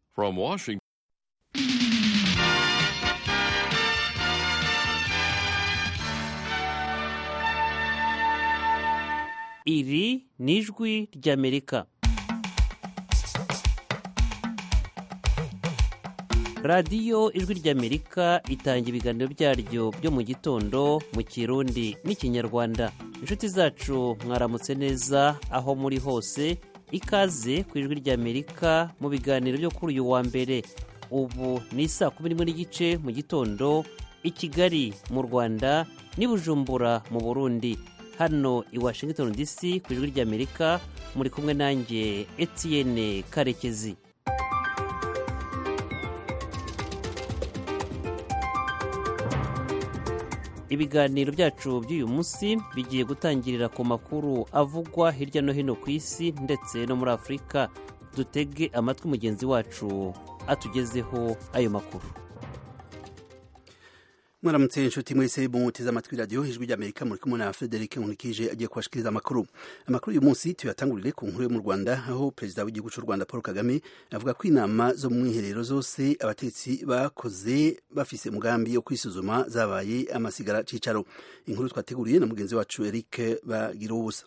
From Washington. iri ni ijwi ry'amerika radiyo ijwi ry'amerika itanga ibiganiro byaryo byo mu gitondo mu kirundi n'ikinyarwanda inshuti zacu mwaramutse neza aho muri hose ikaze ku ijwi ry'amerika mu biganiro byo kuri uyu wa mbere ubu ni saa kumi n'imwe n'igice mu gitondo i kigali mu rwanda n'i bujumbura mu burundi hano i washington dc ku ijwi ry'amerika muri kumwe nanjye etienne karekezi ibiganiro byacu by'uyu munsi bigiye gutangirira ku makuru avugwa hirya no hino ku isi ndetse no muri afurika dutege amatwi mugenzi wacu atugezeho ayo makuru mwaramutse inshuti mwese muteze amatwi radiyo ijwi ry'amerika muri kumwe na frederic nkurikije agiye kubashikiriza amakuru amakuru uyu munsi tuyatangurire ku nkuru yo mu rwanda aho perezida w'igihugu cy'u rwanda paul kagame avuga ko inama zo mu mwiherero zose abatetsi bakoze bafise umugambi wo kwisuzuma zabaye amasigara cicaro inkuru twateguriye na mugenzi wacu eric bagira ubusa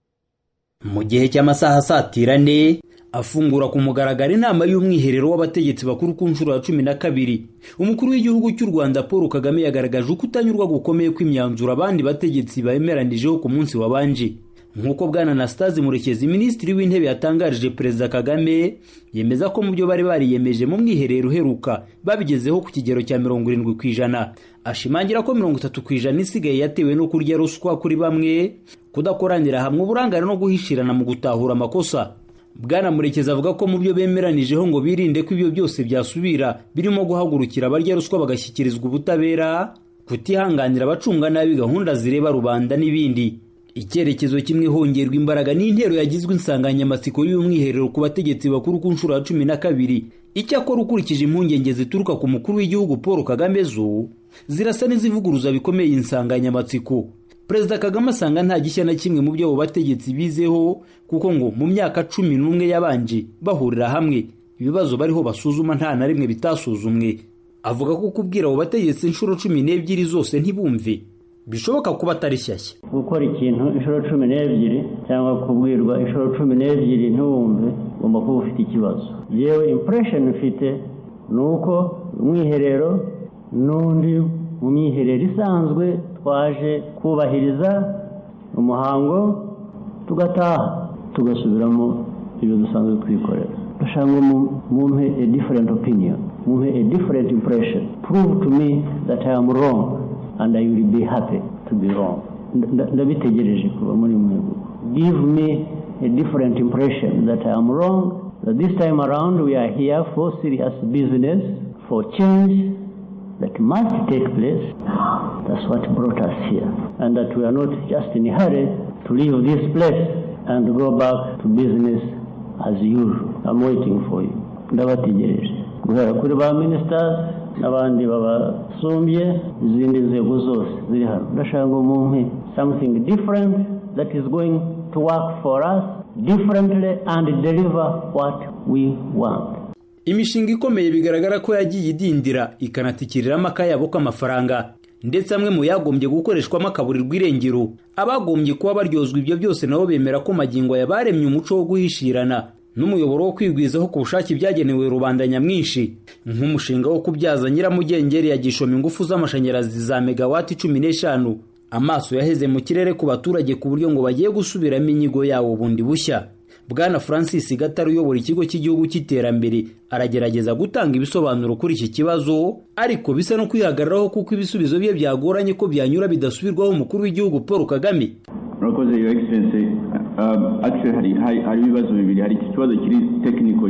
mu gihe cy'amasaha asatira ane afungura ku mugaragaro inama y'umwiherero w'abategetsi bakuru ku nshuro ya cumi na kabiri umukuru w'igihugu cy'u rwanda paul kagame yagaragaje uko utanyurwa gukomeye kw'imyanzuro abandi bategetsi bemeranijeho ku munsi wabanje nk'uko bwana anastase murekezi minisitiri w'intebe yatangarije perezida kagame yemeza ko mu byo bari bariyemeje mu mwiherero uheruka babigezeho ku kigero cya mirongo irindwi ku ijana ashimangira ko mirongo itatu ku ijana isigaye yatewe no kurya ruswa kuri bamwe kudakoranira hamwe uburangare no guhishirana mu gutahura amakosa bwana murekezi avuga ko mu byo bemeranijeho ngo birinde ko ibyo byose byasubira birimo guhagurukira abarya ruswa bagashyikirizwa ubutabera kutihanganira abacunga nabi gahunda zireba rubanda n'ibindi icyerekezo kimwe hongerwa imbaraga n'intero yagizwe insanganyamatsiko y'umwiherero ku bategetsi bakuru ku nshuro ya cumi na kabiri icyakora ukurikije impungenge zituruka ku mukuru w'igihugu paul kagame zo zirasa n'izivuguruza bikomeye iyi nsanganyamatsiko perezida kagame asanga nta gishya na kimwe mu byo abo bategetsi bizeho kuko ngo mu myaka cumi n'umwe yabanje bahurira hamwe ibibazo bariho basuzuma nta na rimwe bitasuzumwe avuga ko kubwira abo bategetsi inshuro cumi n'ebyiri zose ntibumve bishoboka kuba atari shyashya gukora ikintu inshuro cumi n'ebyiri cyangwa kubwirwa inshuro cumi n'ebyiri ntiwumve ugomba kuba ufite ikibazo yewe impression ufite ni uko umwiherero n'undi mu myiherero isanzwe twaje kubahiriza umuhango tugataha tugasubiramo ibyo dusanzwe twikorera ndashaka ngo mumpe a different opinion mumpe a different impression prove to me that I am wrong and I will be happy to be wrong ndabitegereje kuba muri mwe give me a different impression that I am wrong that this time around we are here for serious business for change that must take place. That's what brought us here. And that we are not just in a hurry to leave this place and go back to business as usual. I'm waiting for you. ndabategereje guhera kuri ba ministers n'abandi babasumbye izindi nzego zose ziri hano ndashaka ngo mumpe something different that is going to work for us differently and deliver what we want imishinga ikomeye bigaragara ko yagiye idindira ikanatikiriramo akayabo k'amafaranga ndetse amwe mu yagombye gukoreshwamo akaburirwa irengero abagombye kuba baryozwa ibyo byose nabo bemera ko magingo yabaremye umuco wo guhishirana n'umuyoboro wo kwigwizaho ku bushake byagenewe rubanda nyamwinshi nk'umushinga wo kubyaza nyiramugengeri ya gishoma ingufu z'amashanyarazi za megawati cumi n'eshanu amaso yaheze mu kirere ku baturage ku buryo ngo bagiye gusubiramo inyigo yawo bundi bushya bwana francis gatare uyobora ikigo cy'igihugu cy'iterambere aragerageza gutanga ibisobanuro kuri iki kibazo ariko bisa no kwihagararaho kuko ibisubizo bye byagoranye ko byanyura bidasubirwaho umukuru w'igihugu paul kagame murakoze yo egisense akiseri hari ibibazo bibiri hari iki kibazo kiri tekiniko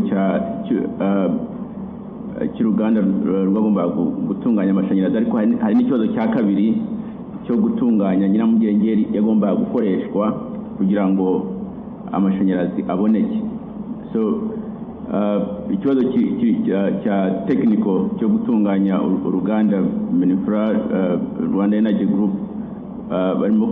cy'uruganda rwagombaga gutunganya amashanyarazi ariko hari n'ikibazo cya kabiri cyo gutunganya nyiramugengeri yagombaga gukoreshwa kugira ngo amashanyarazi aboneke so ikibazo cya tekiniko cyo gutunganya uruganda minifura rwanda energy group barimo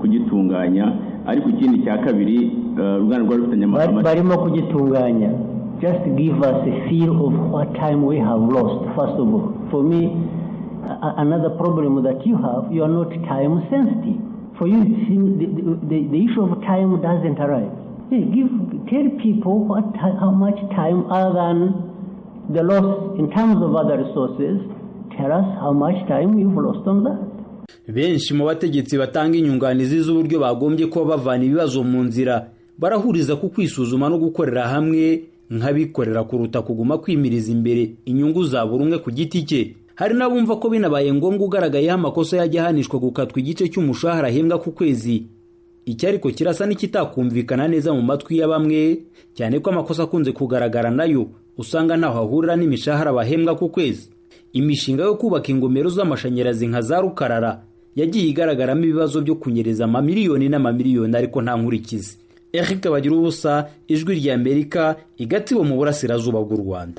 kugitunganya ariko ikindi cya kabiri uruganda rwari rufitanye barimo kugitunganya just give us a feel of what time we have lost, first of all. For me, a- another problem that you have, you are not time sensitive. For you, it seems the, the, the issue of time doesn't arrive. Hey, give, tell people what, ti- how much time other than the loss in terms of other resources. Tell us how much time you've lost on that. benshi mu bategetsi batanga inyunganizi z'uburyo bagombye kuba bavana ibibazo mu nzira barahuriza ku kwisuzuma no gukorera hamwe nk'abikorera kuruta kuguma kwimiriza imbere inyungu za buri umwe ku giti cye hari n'abumva ko binabaye ngombwa ugaragayeho amakosa yajya ahanishwa gukatwa igice cy'umushahara ahembwa ku kwezi iki ariko kirasa n'ikitakumvikana neza mu matwi ya bamwe cyane ko amakosa akunze kugaragara nayo usanga ntaho ahurira n'imishahara bahembwa ku kwezi imishinga yo kubaka ingomero z'amashanyarazi nka za rukarara yagiye igaragaramo ibibazo byo kunyereza amamiliyoni n'amamiliyoni ariko nta nkurikizi eric bagira ubusa ijwi rya amerika igatsibo mu burasirazuba bw'u rwanda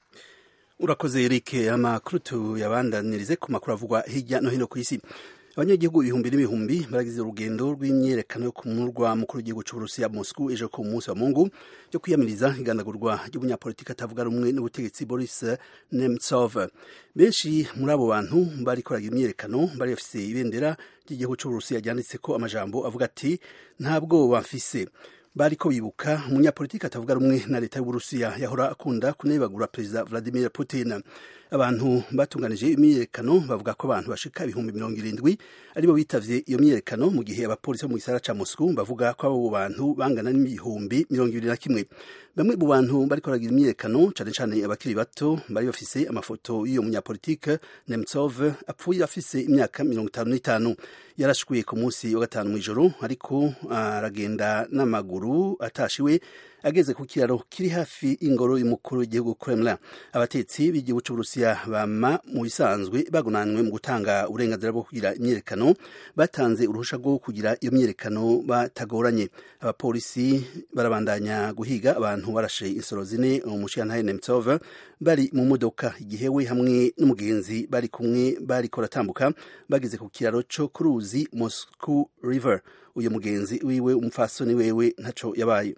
urakoze eric amakuru tuyabandanirize ku makuru avugwa hirya no hino ku isi abanyagihugu ibihumbi n'ibihumbi baragize urugendo rw'imyerekano yo ku murwa mukuru w'igihugu cy'uburusiya moscou ejo ku munsi wa mungu yo kwiyamiriza igandagurwa ry'umunyapolitiki atavuga rumwe n'ubutegetsi boris nemtsov benshi muri abo bantu bari koraga imyerekano bari bafise ibendera ry'igihugu cy'uburusiya ryanditse ko amajambo avuga ati nta bwoba mfise bariko bibuka umunyapolitiki atavuga rumwe na leta y'uburusiya yahora akunda kunebagura perezida vladimir putin abantu batunganije imyiyerekano bavuga ko abantu bashika ibihumbi mirongo irindwi aribo bitavye iyo myiyerekano mu gihe abapolisi bo mu gisagara ca moscou bavuga ko abo bantu bangana n'ibihumbi mirongo ibiri na kimwe bamwe mu bantu bariko baragira imyiyerekano cane cane abakiri bato bari bafise amafoto y'iyo munyapolitike nemtsov apfuye afise imyaka mirongo itanu n'itanu yarashwe ku munsi wa gatanu mw'ijoro ariko aragenda n'amaguru atashiwe ageze ku kiraro kiri hafi y'ingoro y'umukuru w'igihugu Kremlin abatetsi b'igihugu cy'uburusiya bama mu bisanzwe bagunanywe mu gutanga uburenganzira bwo kugira imyerekano batanze uruhusha rwo kugira iyo myerekano batagoranye abapolisi barabandanya guhiga abantu barashe insoro zine umushiyantahe nemtsov bari mu modoka igihe we hamwe n'umugenzi bari kumwe bariko ratambuka bageze ku kiraro co ku ruzi Moscow River uyu mugenzi wiwe umupfasoni wewe ntaco yabaye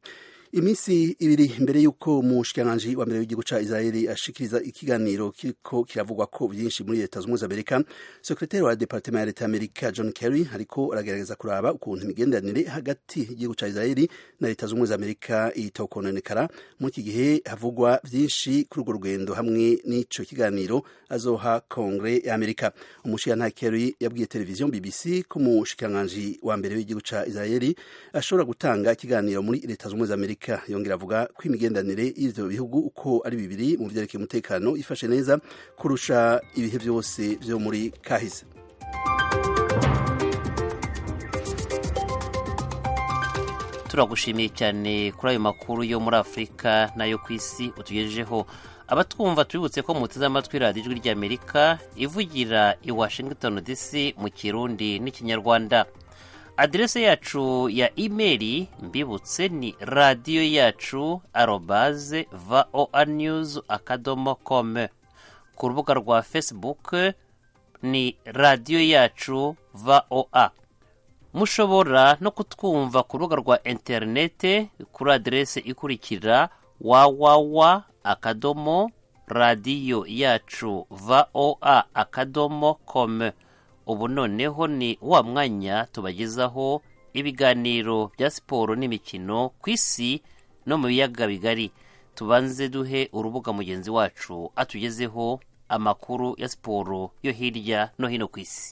iminsi ibiri mbere y'uko umushikiranganji wa mbere w'igihugu ca israeli ashikiriza ikiganiro kiriko kiravugwa ko vyinshi muri leta zunze amerika sekretari wa departement ya leta y'amerika john kerry ariko aragerageza kuraba ukuntu imigenderanire hagati y'igihugu ca israeli na leta zunze amerika itokononekara muri iki gihe havugwa vyinshi kuri urwo rugendo hamwe n'ico kiganiro azoha kongre ya amerika umushikiranganji kerry yabwiye televiziyo bbc ko umushikiranganji wa mbere w'igihugu ca israeli ashobora gutanga ikiganiro muri leta zunze amerika amerika yongera avuga ko imigenderanire y'ivyo bihugu uko ari bibiri mu vyerekeye umutekano ifashe neza kurusha ibihe vyose vyo muri kahise turagushimiye cyane kuri ayo makuru yo muri afurika n'ayo ku isi utugejejeho abatwumva tubibutse ko muteze amatwi radiyo ijwi ry'amerika ivugira i washington dc mu kirundi n'ikinyarwanda aderese yacu ya imeri mbibutse ni radiyo yacu arobaze voa news akadomo com ku rubuga rwa facebook ni radiyo yacu voa mushobora no kutwumva ku rubuga rwa interinete kuri aderese ikurikira wawawa akadomo radiyo yacu voa akadomo com ubu noneho ni wa mwanya tubagezaho ibiganiro bya siporo n'imikino ku isi no mu biyaga bigari tubanze duhe urubuga mugenzi wacu atugezeho amakuru ya siporo yo hirya no hino ku isi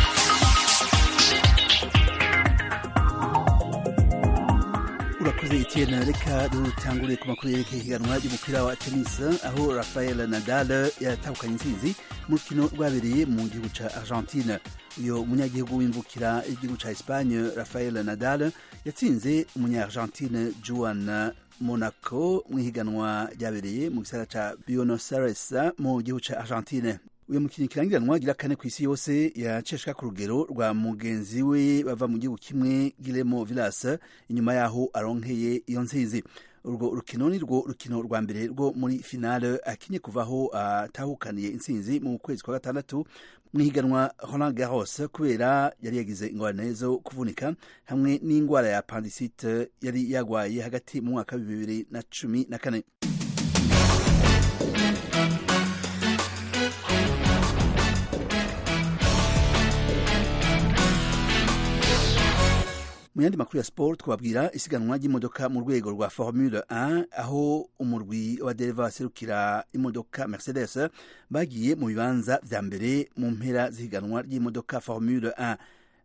urakoze etienne reka dutangure ku makuru yerekeye ihiganwa ry'umupira wa tennis aho rafael nadal yatahukanye intsinzi mu rukino rwabereye mu gihugu ca argentine uyo munyagihugu w'imvukira igihugu ca espagne rafael nadal yatsinze umunya-argentine juan monaco mu ihiganwa ryabereye mu gisagara ca buenos aires mu gihugu ca argentine uyu mukinnyi kirangiranwa gira kane ku isi yose yaceshwa ku rugero rwa mugenzi we bava mu gihugu kimwe Guillermo Vilas inyuma yaho aronkeye iyo nzizi urwo rukino ni rwo rukino rwa mbere rwo muri finale akinye kuvaho atahukaniye intsinzi mu kwezi kwa gatandatu mu ihiganwa Roland Garros kubera yari yagize ingorane zo kuvunika hamwe n'indwara ya appendicite yari yagwaye hagati mu mwaka wa bibiri na cumi na kane mu yandi makuru ya sport twabwira isiganwa ry'imodoka mu rwego rwa formule 1 aho umurwi wa dereva baserukira imodoka mercedes bagiye mu bibanza vya mbere mu mpera z'ihiganwa ry'imodoka formule 1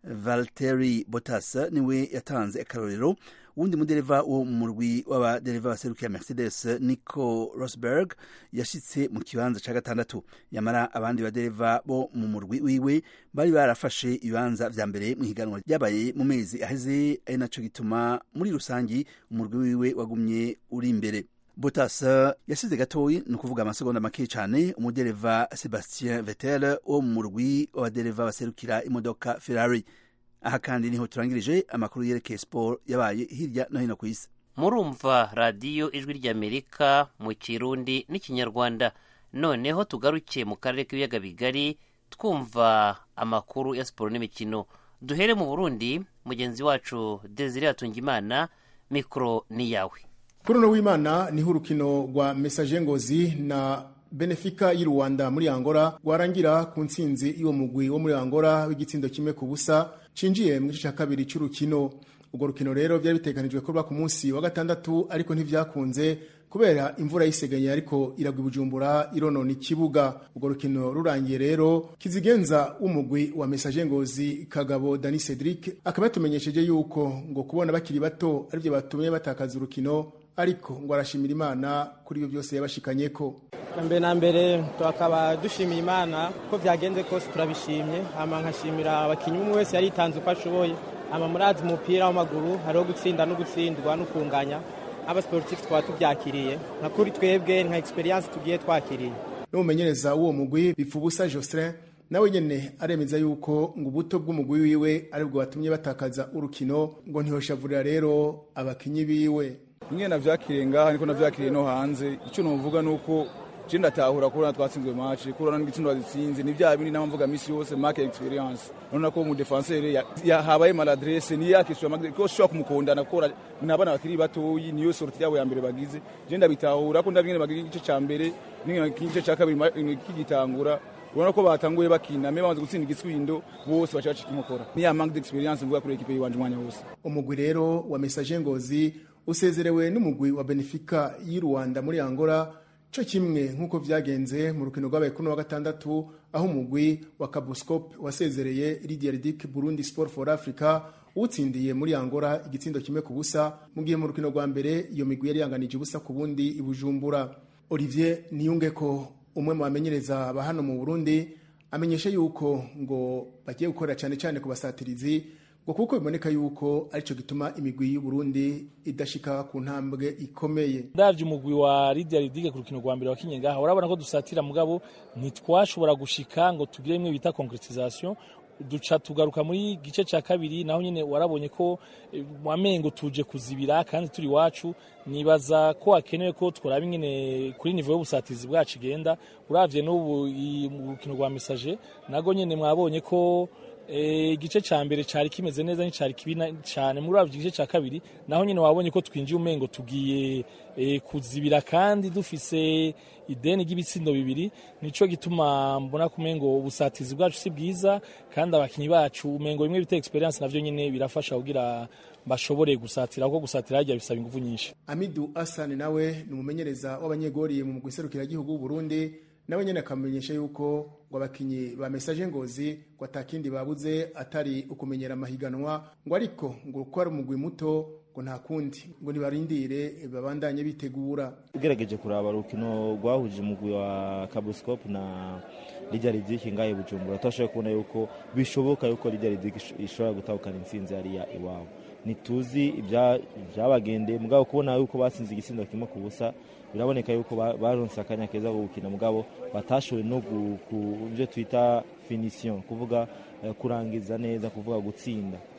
valteri botas niwe yatanze akarorero wundi mudereva wo mu murwi w'abadereva baserukira mercedes nico rosberg yashitse mu kibanza ca gatandatu yamara abandi badereva bo mu murwi wiwe bari barafashe ibibanza vya mbere mu higanwa ryabaye mu mezi aheze ari naco gituma muri rusangi umurwi wiwe wagumye uri imbere Bottas yasize gatoyi ni ukuvuga amasegonda make cyane umudereva Sebastien Vettel wo mu murwi w'abadereva baserukira imodoka Ferrari aha kandi niho turangirije amakuru yerekeye siporo yabaye hirya no hino ku isi murumva radiyo ijwi ry'amerika mu kirundi n'ikinyarwanda noneho tugaruke mu karere k'ibiyaga bigari twumva amakuru ya siporo n'imikino duhere mu burundi mugenzi wacu desire hatungimana mikoro ni yawe kuri uno w'imana niho urukino rwa mesaje ngozi na benefika y'u rwanda muri angola rwarangira ku ntsinzi y'uwo mugwi wo muri angola w'igitsindo kimwe ku busa cinjiye mu gice cya kabiri cy'urukino urwo rukino rero byari biteganijwe kuba ku munsi wa gatandatu ariko ntivyakunze kubera imvura yiseganye ariko iragwa ibujumbura ironona ikibuga urwo rukino rurangiye rero kizigenza w'umugwi wa mesaje ngozi kagabo dani cedric akaba yatumenyesheje yuko ngo kubona bakiri bato aribyo batumye batakaza urukino ariko ngo arashimira imana kuri ibyo byose yabashikanyeko mbere na mbere tukaba dushimiye imana ko byagenze kose turabishimye hama nkashimira abakinnyi umwe wese yaritanze uko ashoboye hama murazi umupira w'amaguru hariho gutsinda no gutsindwa no kunganya abasiporutifu twaba tubyakiriye nka kuri twebwe nka egisperiyanse tugiye twakiriye n'umumenyereza w'uwo mugwi bipfubusa jocelyn nawe nyene aremeza yuko ngo ubuto bw'umugwi wiwe aribwo watumye batakaza urukino ngo ntihoshavurira rero abakinyi biwe bimwe navyakiriye ngaha niko navyakiriye no hanze icyo novuga nuko je ndatahura kubona twatsinzwe match kubona n'igitsindo bazitsinze ni vya bindi namvuga misi yose market experience nona ko mu defenseur yahabaye maladresse ni yakishwa magre ko shwa kumukondana ko nabana bakiri batoyi niyo sorti yabo ya mbere bagize je ndabitahura ko ndabingene bagize igice ca mbere n'igice ca kabiri kigitangura ubona ko batanguye bakina me bamaze gutsinda igitsindo bose baca bacika inkokora ni ya manque d'experience mvuga kuri equipe yiwanje umwanya wose umugwi rero wa message ngozi usezerewe n'umugwi wa Benfica y'u Rwanda muri Angola cyo kimwe nk'uko vyagenze mu rukino rwabaye kuno wa gatandatu aho umugwi wa Cabuscope wasezereye Lydia Ridic Burundi Sport for Africa utsindiye muri Angola igitsindo kimwe ku busa mu gihe mu rukino rwa mbere iyo migwi yari yanganije ubusa ku bundi ibujumbura Olivier Niyunge ko umwe mu bamenyereza ba hano mu Burundi amenyesha yuko ngo bagiye gukora cyane cyane ku basatirizi ngo kuko biboneka yuko aricyo gituma imigwi y'u Burundi idashika ku ntambwe ikomeye ndavye umugwi wa Lydia Ridige ku rukino rwa mbere wakinye ngaha urabona ko dusatira mugabo ntitwashobora gushika ngo tugire imwe bita concretisation duca tugaruka muri gice cya kabiri naho nyine warabonye ko wamengo tuje kuzibira kandi turi wacu nibaza ko hakenewe ko twaraba ingene kuri nivo y'ubusatizi bwacu igenda uravye n'ubu mu rukino rwa message nago nyine mwabonye ko igice cya mbere cyari kimeze neza n'icyari kibi cyane muri uravye igice cya kabiri naho nyine wabonye ko twinjiye umengo tugiye kuzibira kandi dufise ideni ry'ibitsindo bibiri nico gituma mbona kumengo ubusatizi bwacu si bwiza kandi abakinyi bacu umengo bimwe bita experience navyo nyine birafasha kugira bashobore gusatira kuko gusatira hajya bisaba ingufu nyinshi Amidu Hassan nawe ni umumenyereza w'abanyegori mu guserukira igihugu w'u Burundi nawe nyene akamenyesha yuko ngo abakinyi ba message ngozi ngo atakindi babuze atari ukumenyera amahiganwa ngo ariko ngo uko ari umugwi muto ngo nta kundi ngo nibarindire babandanye bitegura ugerageje kuraba urukino rwahuje umugwi wa Cabuscope na Lydia Ridic ngaye Bujumbura twashoboye kubona yuko bishoboka yuko Lydia Ridic ishobora gutahukana intsinzi hariya iwabo ntituzi ibyabagendeye mugabo kubona yuko batsinze igisindo kimwe ku busa biraboneka yuko baronse akanya keza ko gukina mugabo batashoboye no ku byo twita finisiyo kuvuga kurangiza neza kuvuga gutsinda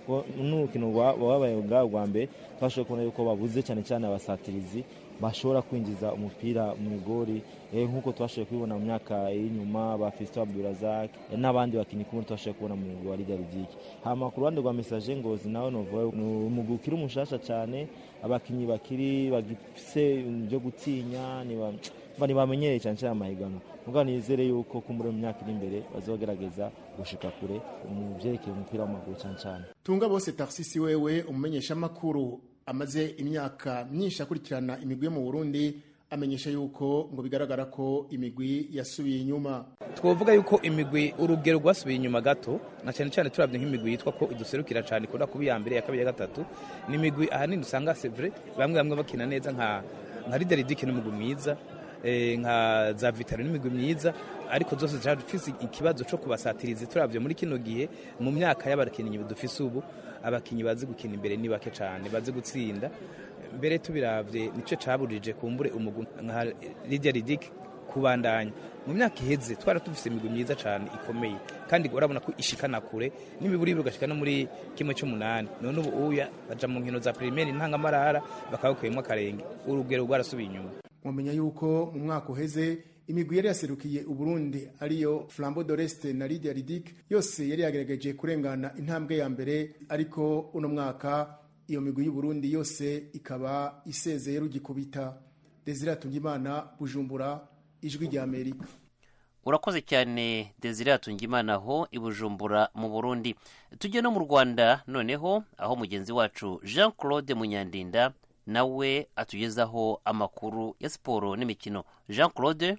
n'urukino wabaye bwa bwa mbere twashoboye kubona yuko babuze cyane cyane abasatirizi bashobora kwinjiza umupira mu igori nk'uko twashoboye kubibona mu myaka y'inyuma ba Fiston Abdurazak n'abandi bakinnyi kumwe twashoboye kubona mu mugwi wa Lidia Ridike hama ku ruhande rwa Message Ngozi nawe novuga ni umugwi ukiri umushasha cyane abakinnyi bakiri bagifise byo gutinya ntibamenyereye cyane cyane amahiganwa mugabo nizere yuko kumbure mu myaka iri imbere bazogerageza gushika kure mu vyerekeye umupira w'amaguru cyane cyane tunga bose tarsisi wewe umumenyeshamakuru amaze imyaka myinshi akurikirana imigwi yo mu burundi amenyesha yuko ngo bigaragara ko imigwi yasubiye inyuma twavuga yuko imigwi urugero rwasubiye inyuma gato na cyane cyane turabye nk'imigwi yitwa ko iduserukira cyane ikunda kuba iya mbere iya kabiri iya gatatu ni imigwi ahanini usanga sevure bamwe bamwe bakina neza nka nka rideridike n'umugwi mwiza nka za vitaro n'imigwi myiza ariko zose zifite ikibazo cyo kubasatiriza turabye muri kino gihe mu myaka y'abakinnyi dufise ubu abakinnyi bazi gukina imbere ni bake cyane bazi gutsinda mbere tubirabye nicyo caburije kumbure umugwi nka Lydia Ridic kubandanya mu myaka iheze twara tufise imigwi myiza cyane ikomeye kandi urabona ko ishikana kure n'imiburi bigashika no muri kimwe cy'umunani none ubu uya baja mu nkino za primaire ntangamarara bakabakuyemo akarenge urugero rwarasubiye inyuma mumenya yuko mu mwaka uheze imigwi yari yaserukiye uburundi ariyo flambo doreste na lidia ridik yose yari yagerageje kurengana intambwe ya mbere ariko uno mwaka iyo migwi y'uburundi yose ikaba isezeye rugikubita desire atungimana bujumbura ijwi rya amerika urakoze cyane desire atungimana aho i bujumbura mu burundi tujye no mu rwanda noneho aho mugenzi wacu jean claude munyandinda nawe atugezaho amakuru ya siporo n'imikino jean claude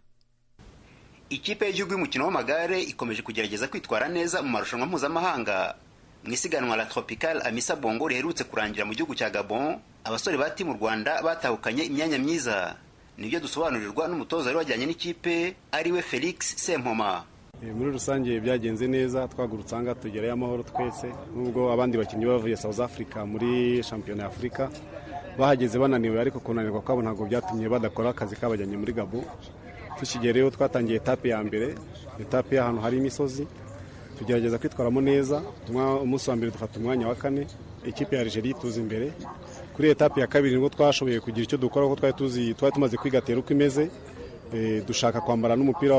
ikipe y'igihugu y'umukino w'amagare ikomeje kugerageza kwitwara neza mu marushanwa mpuzamahanga mu isiganwa la tropical amisa bongo riherutse kurangira mu gihugu cya gabon abasore ba timu rwanda batahukanye imyanya myiza nibyo dusobanurirwa n'umutoza wari wajyanye n'ikipe ariwe felix sempoma muri rusange byagenze neza twagurutse aha ngaha tugerayo amahoro twese nubwo abandi bakinnyi bavuye south africa muri shampiyona y'afurika bahageze bananiwe ariko kunanirwa kwabo ntabwo byatumye badakora akazi kabajyanye muri gabo tukigereyo twatangiye etape ya mbere etape y'ahantu hari imisozi tugerageza kwitwaramo neza umunsi wa mbere dufata umwanya wa kane ikipe ya Algeria tuzi imbere kuri etape ya kabiri nibwo twashoboye kugira icyo dukora kuko twari tuzi twari tumaze kwigatera uko imeze dushaka kwambara n'umupira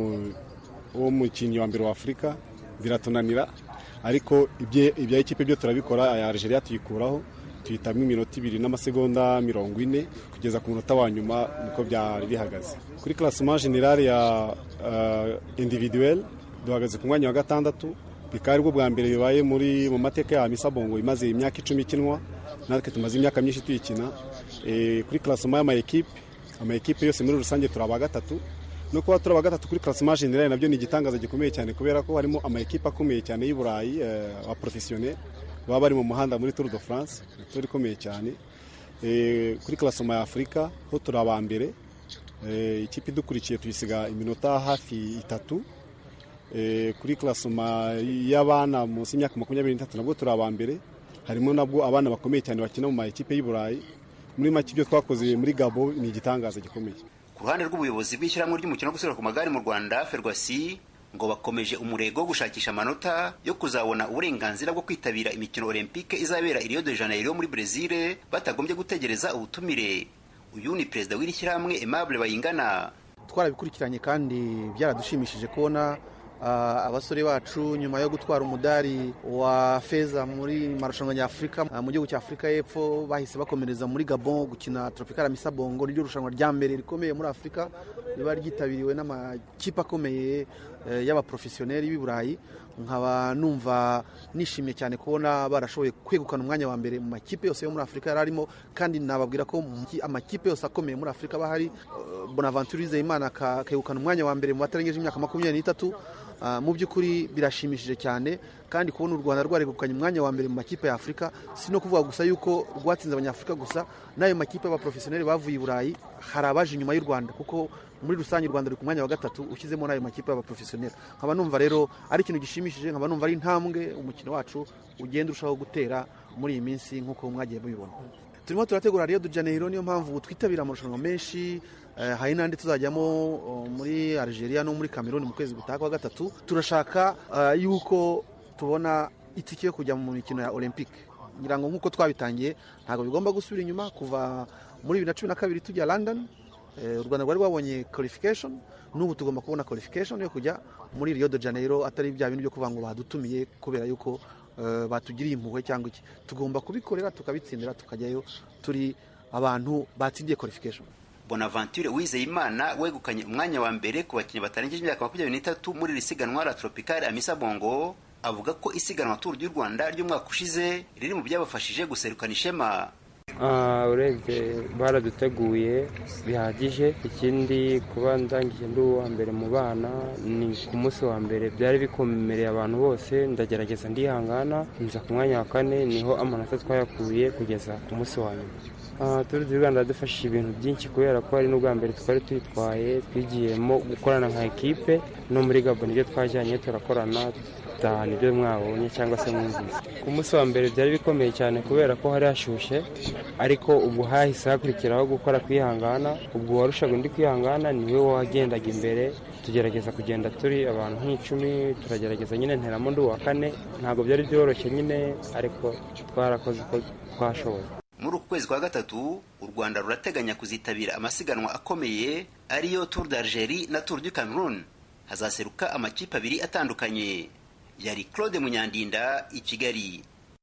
w'umukinnyi wa mbere wa afurika biratunanira ariko ibya ikipe byo turabikora aya Algeria tuyikuraho tuhitamo iminota ibiri n'amasegonda mirongo ine kugeza ku munota wa nyuma niko byari bihagaze kuri classement general ya uh, individuel duhagaze ku mwanya wa gatandatu bikaba aribwo bwa mbere bibaye muri mu mateka ya misa bongo imaze imyaka icumi ikinwa natwe tumaze imyaka myinshi tuyikina e, kuri classement y'amaekipe amaekipe yose muri rusange turi aba gatatu no kuba turi aba gatatu kuri classement general nabyo ni igitangaza gikomeye cyane kubera ko harimo amaekipe akomeye cyane y'i burayi uh, wa professionnel baba bari mu muhanda muri Tour de France Tour ikomeye cyane kuri klasoma ya Afurika ho turi aba mbere ikipe idukurikiye tuyisiga iminota hafi itatu kuri klasoma y'abana munsi y'imyaka makumyabiri n'itatu nabwo turi aba mbere harimo nabwo abana bakomeye cyane bakina mu ma ekipe y'i Burayi muri make ibyo twakoze muri Gabo ni igitangaza gikomeye ku ruhande rw'ubuyobozi bw'ishyirahamwe ry'umukino wo gusiganwa ku magare mu Rwanda Ferwasi ngo bakomeje umurego wo gushakisha amanota yo kuzabona uburenganzira bwo kwitabira imikino olympique izabera i Rio de Janeiro muri Brezil batagombye gutegereza ubutumire uyu ni perezida w'iri shyirahamwe Aimable Bayingana twarabikurikiranye kandi byaradushimishije kubona abasore bacu nyuma yo gutwara umudari wa feza muri marushanwa nyafurika mu gihugu cya afurika y'epfo bahise bakomereza muri gabon gukina tropical misa bongo niryo rushanwa rya mbere rikomeye muri afurika riba ryitabiriwe n'amakipe akomeye y'abaprofesiyoneri b'i burayi nkaba numva nishimiye cyane kubona barashoboye kwegukana umwanya wa mbere mu makipe yose yo muri afurika yari arimo kandi nababwira ko amakipe yose akomeye muri afurika aba ahari bonaventure Imana akegukana umwanya wa mbere mu batarengeje imyaka makumyabiri n'itatu mu by'ukuri birashimishije cyane kandi kubona u rwanda rwaregukanye umwanya wa mbere mu makipe ya afurika si no kuvuga gusa yuko rwatsinze abanyafurika gusa n'ayo makipe y'abaprofesiyoneri bavuye i burayi hari abaje inyuma y'u rwanda kuko muri rusange u rwanda ruri ku mwanya wa gatatu ushyizemo n'ayo makipe y'abaprofesiyoneri nkaba numva rero ari ikintu gishimishije nkaba numva ari intambwe umukino wacu ugenda urushaho gutera muri iyi minsi nk'uko mwagiye mubibona turimo turategura Rio de Janeiro niyo mpamvu twitabira amarushanwa menshi hari n'andi tuzajyamo muri Algeria no muri Cameroon mu kwezi gutaha kwa gatatu turashaka yuko tubona itike yo kujya mu mikino ya olympique ngira ngo nk'uko twabitangiye ntabwo bigomba gusubira inyuma kuva muri bibiri na cumi na kabiri tujya london u rwanda rwari rwabonye qualification n'ubu tugomba kubona qualification yo kujya muri rio de janeiro atari bya bintu byo kuvuga ngo badutumiye kubera yuko batugiriye impuhwe cyangwa iki tugomba kubikorera tukabitsindira tukajyayo turi abantu batsindiye qualification bonaventure wizeyimana wegukanye umwanya wa mbere ku bakinnyi batarengeje imyaka makumyabiri n'itatu muri iri siganwa la tropicale amisa bongo avuga ko isiganwa turu ry'u rwanda ry'umwaka ushize riri mu byabafashije guserukana ishema urebye baraduteguye bihagije ikindi kuba ndangije ndi uwa mbere mu bana ni ku munsi wa mbere byari bikomereye abantu bose ndagerageza ndihangana nza ku mwanya wa kane niho amanota twayakuye kugeza ku munsi wa nyuma turu di rwanda yadufashije ibintu byinshi kubera ko ari n'ubwa mbere twari tuyitwaye twigiyemo gukorana nka ekipe no muri gabo nibyo twajyanye turakorana dutahana ibyo mwabonye cyangwa se mwumvise ku munsi wa mbere byari bikomeye cyane kubera ko hari hashyushye ariko ubwo hahise hakurikiraho gukora kwihangana ubwo warushaga undi kwihangana niwe wagendaga imbere tugerageza kugenda turi abantu nk'icumi turagerageza nyine nteramo ndi uwa kane ntabwo byari byoroshye nyine ariko twarakoze uko twashoboye muri uku kwezi kwa gatatu u rwanda rurateganya kuzitabira amasiganwa akomeye ariyo tour d'algerie na tour du cameroon hazaseruka amakipe abiri atandukanye yari claude munyandinda i kigali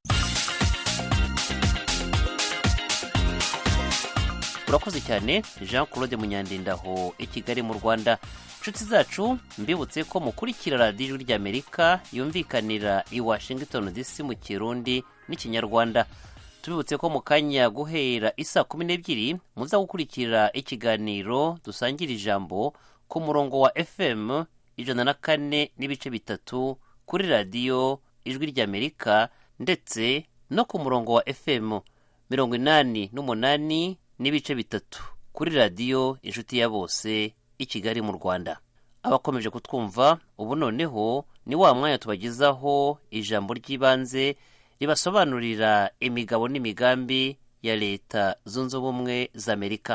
urakoze cyane jean claude munyandinda aho i kigali mu rwanda inshuti zacu mbibutse ko mukurikira radiyo ijwi ry'amerika yumvikanira i washington dc mu kirundi n'ikinyarwanda tubibutse ko mu kanya guhera isa kumi n'ebyiri muza gukurikira ikiganiro dusangira ijambo ku murongo wa fm ijana na kane n'ibice bitatu kuri radiyo ijwi ry'amerika ndetse no ku murongo wa fm mirongo inani n'umunani n'ibice bitatu kuri radiyo inshuti ya bose i kigali mu rwanda abakomeje kutwumva ubu noneho ni wa mwanya tubagezaho ijambo ry'ibanze ribasobanurira imigabo n'imigambi ya leta zunze ubumwe za amerika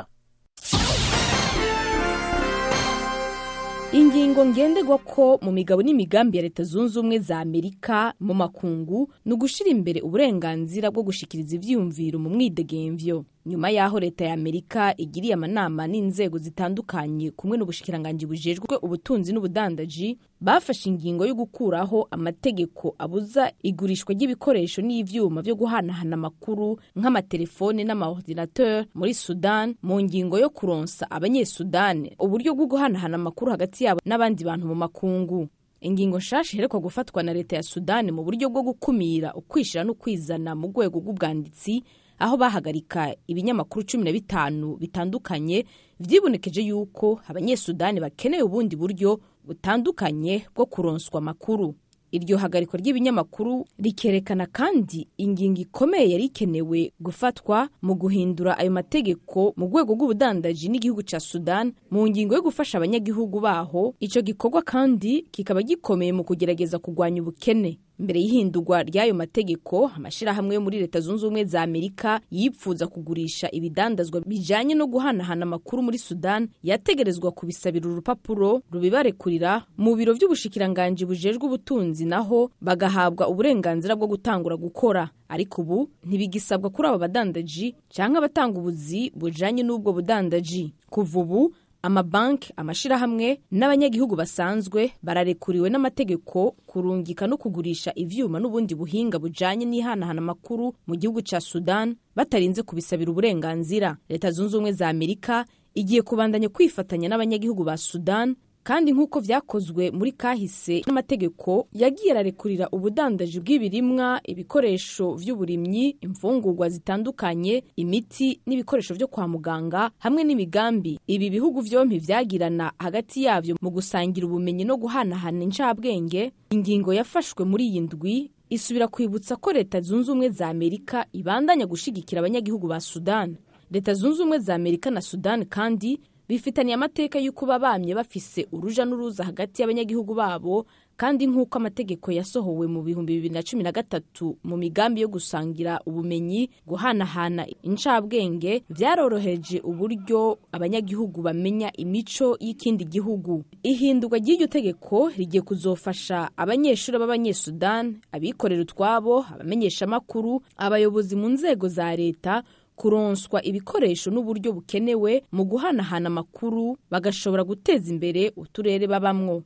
ingingo ngenderwa ko mu migabo n'imigambi ya leta zunze ubumwe za amerika mu makungu ni ugushyira imbere uburenganzira bwo gushyikiriza ibyiyumviro mu mwidegemvyo nyuma y'aho leta ya amerika igiriye amanama n'inzego zitandukanye kumwe n'ubushikiranganji bujejwe ubutunzi n'ubudandaji bafashe ingingo yo gukuraho amategeko abuza igurishwa ry'ibikoresho n'ivyuma vyo guhanahana amakuru nk'amatelefone n'amaordinateur muri sudan mu ngingo yo kuronsa abanyesudani uburyo bwo guhanahana amakuru hagati yabo n'abandi bantu mu makungu ingingo nshasha iherekwa gufatwa na leta ya sudani mu buryo bwo gukumira ukwishira no kwizana mu rwego rw'ubwanditsi aho bahagarika ibinyamakuru cumi na bitanu bitandukanye vyibonekeje yuko abanyesudani bakeneye ubundi buryo butandukanye bwo kuronswa amakuru iryo hagarikwa ry'ibinyamakuru rikerekana kandi ingingo ikomeye yari ikenewe gufatwa mu guhindura ayo mategeko mu rwego rw'ubudandaji n'igihugu cya sudan mu ngingo yo gufasha abanyagihugu baho icyo gikorwa kandi kikaba gikomeye mu kugerageza kurwanya ubukene mbere y'ihindurwa ry'ayo mategeko amashyirahamwe yo muri leta zunze ubumwe za amerika yipfuza kugurisha ibidandazwa bijyanye no guhanahana amakuru muri sudan yategerezwa kubisabira urupapuro rubibarekurira mu biro by'ubushikiranganji bujejwe ubutunzi naho bagahabwa uburenganzira bwo gutangura gukora ariko ubu ntibigisabwa kuri abo badandaji cyangwa abatanga ubuzi bujyanye n'ubwo budandaji kuva ubu amabanki amashyirahamwe n'abanyagihugu basanzwe bararekuriwe n'amategeko kurungika no kugurisha ivyuma n'ubundi buhinga bujanye n'ihanahana amakuru mu gihugu ca sudan batarinze kubisabira uburenganzira leta zunze ubumwe za amerika igiye kubandanya kwifatanya n'abanyagihugu ba sudan kandi nk'uko vyakozwe muri kahise n'amategeko yagiye ararekurira ubudandaji bw'ibirimwa ibikoresho vy'uburimyi imfungurwa zitandukanye imiti n'ibikoresho vyo kwa muganga hamwe n'imigambi ibi bihugu vyompi vyagirana hagati yavyo mu gusangira ubumenyi no guhanahana incabwenge ingingo yafashwe muri iyi ndwi isubira kwibutsa ko leta zunze ubumwe za amerika ibandanya gushigikira abanyagihugu ba sudan leta zunze ubumwe za amerika na sudan kandi bifitaniye amateka y'uko bamye bafise uruja n'uruza hagati y'abanyagihugu babo kandi nk'uko amategeko yasohowe mu bihumbi bibiri na cumi na gatatu mu migambi yo gusangira ubumenyi guhanahana incabwenge byaroroheje uburyo abanyagihugu bamenya imico y'ikindi gihugu ihindurwa ry'iryo tegeko rigiye kuzofasha abanyeshuri b'abanyesudani abikorera utwabo abamenyeshamakuru abayobozi mu nzego za leta kuronswa ibikoresho n'uburyo bukenewe mu guhanahana amakuru bagashobora guteza imbere uturere babamwo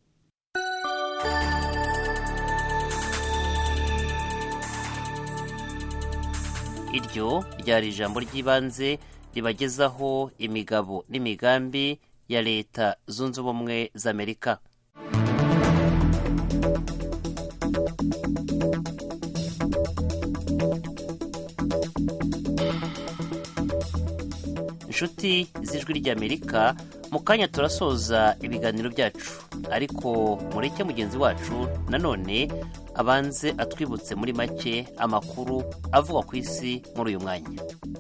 iryo ryari ijambo ry'ibanze ribagezaho imigabo n'imigambi ya leta zunze ubumwe z'amerika inshuti z'ijwi ry'amerika mu kanya turasoza ibiganiro byacu ariko mureke mugenzi wacu nanone abanze atwibutse muri make amakuru avugwa ku isi muri uyu mwanya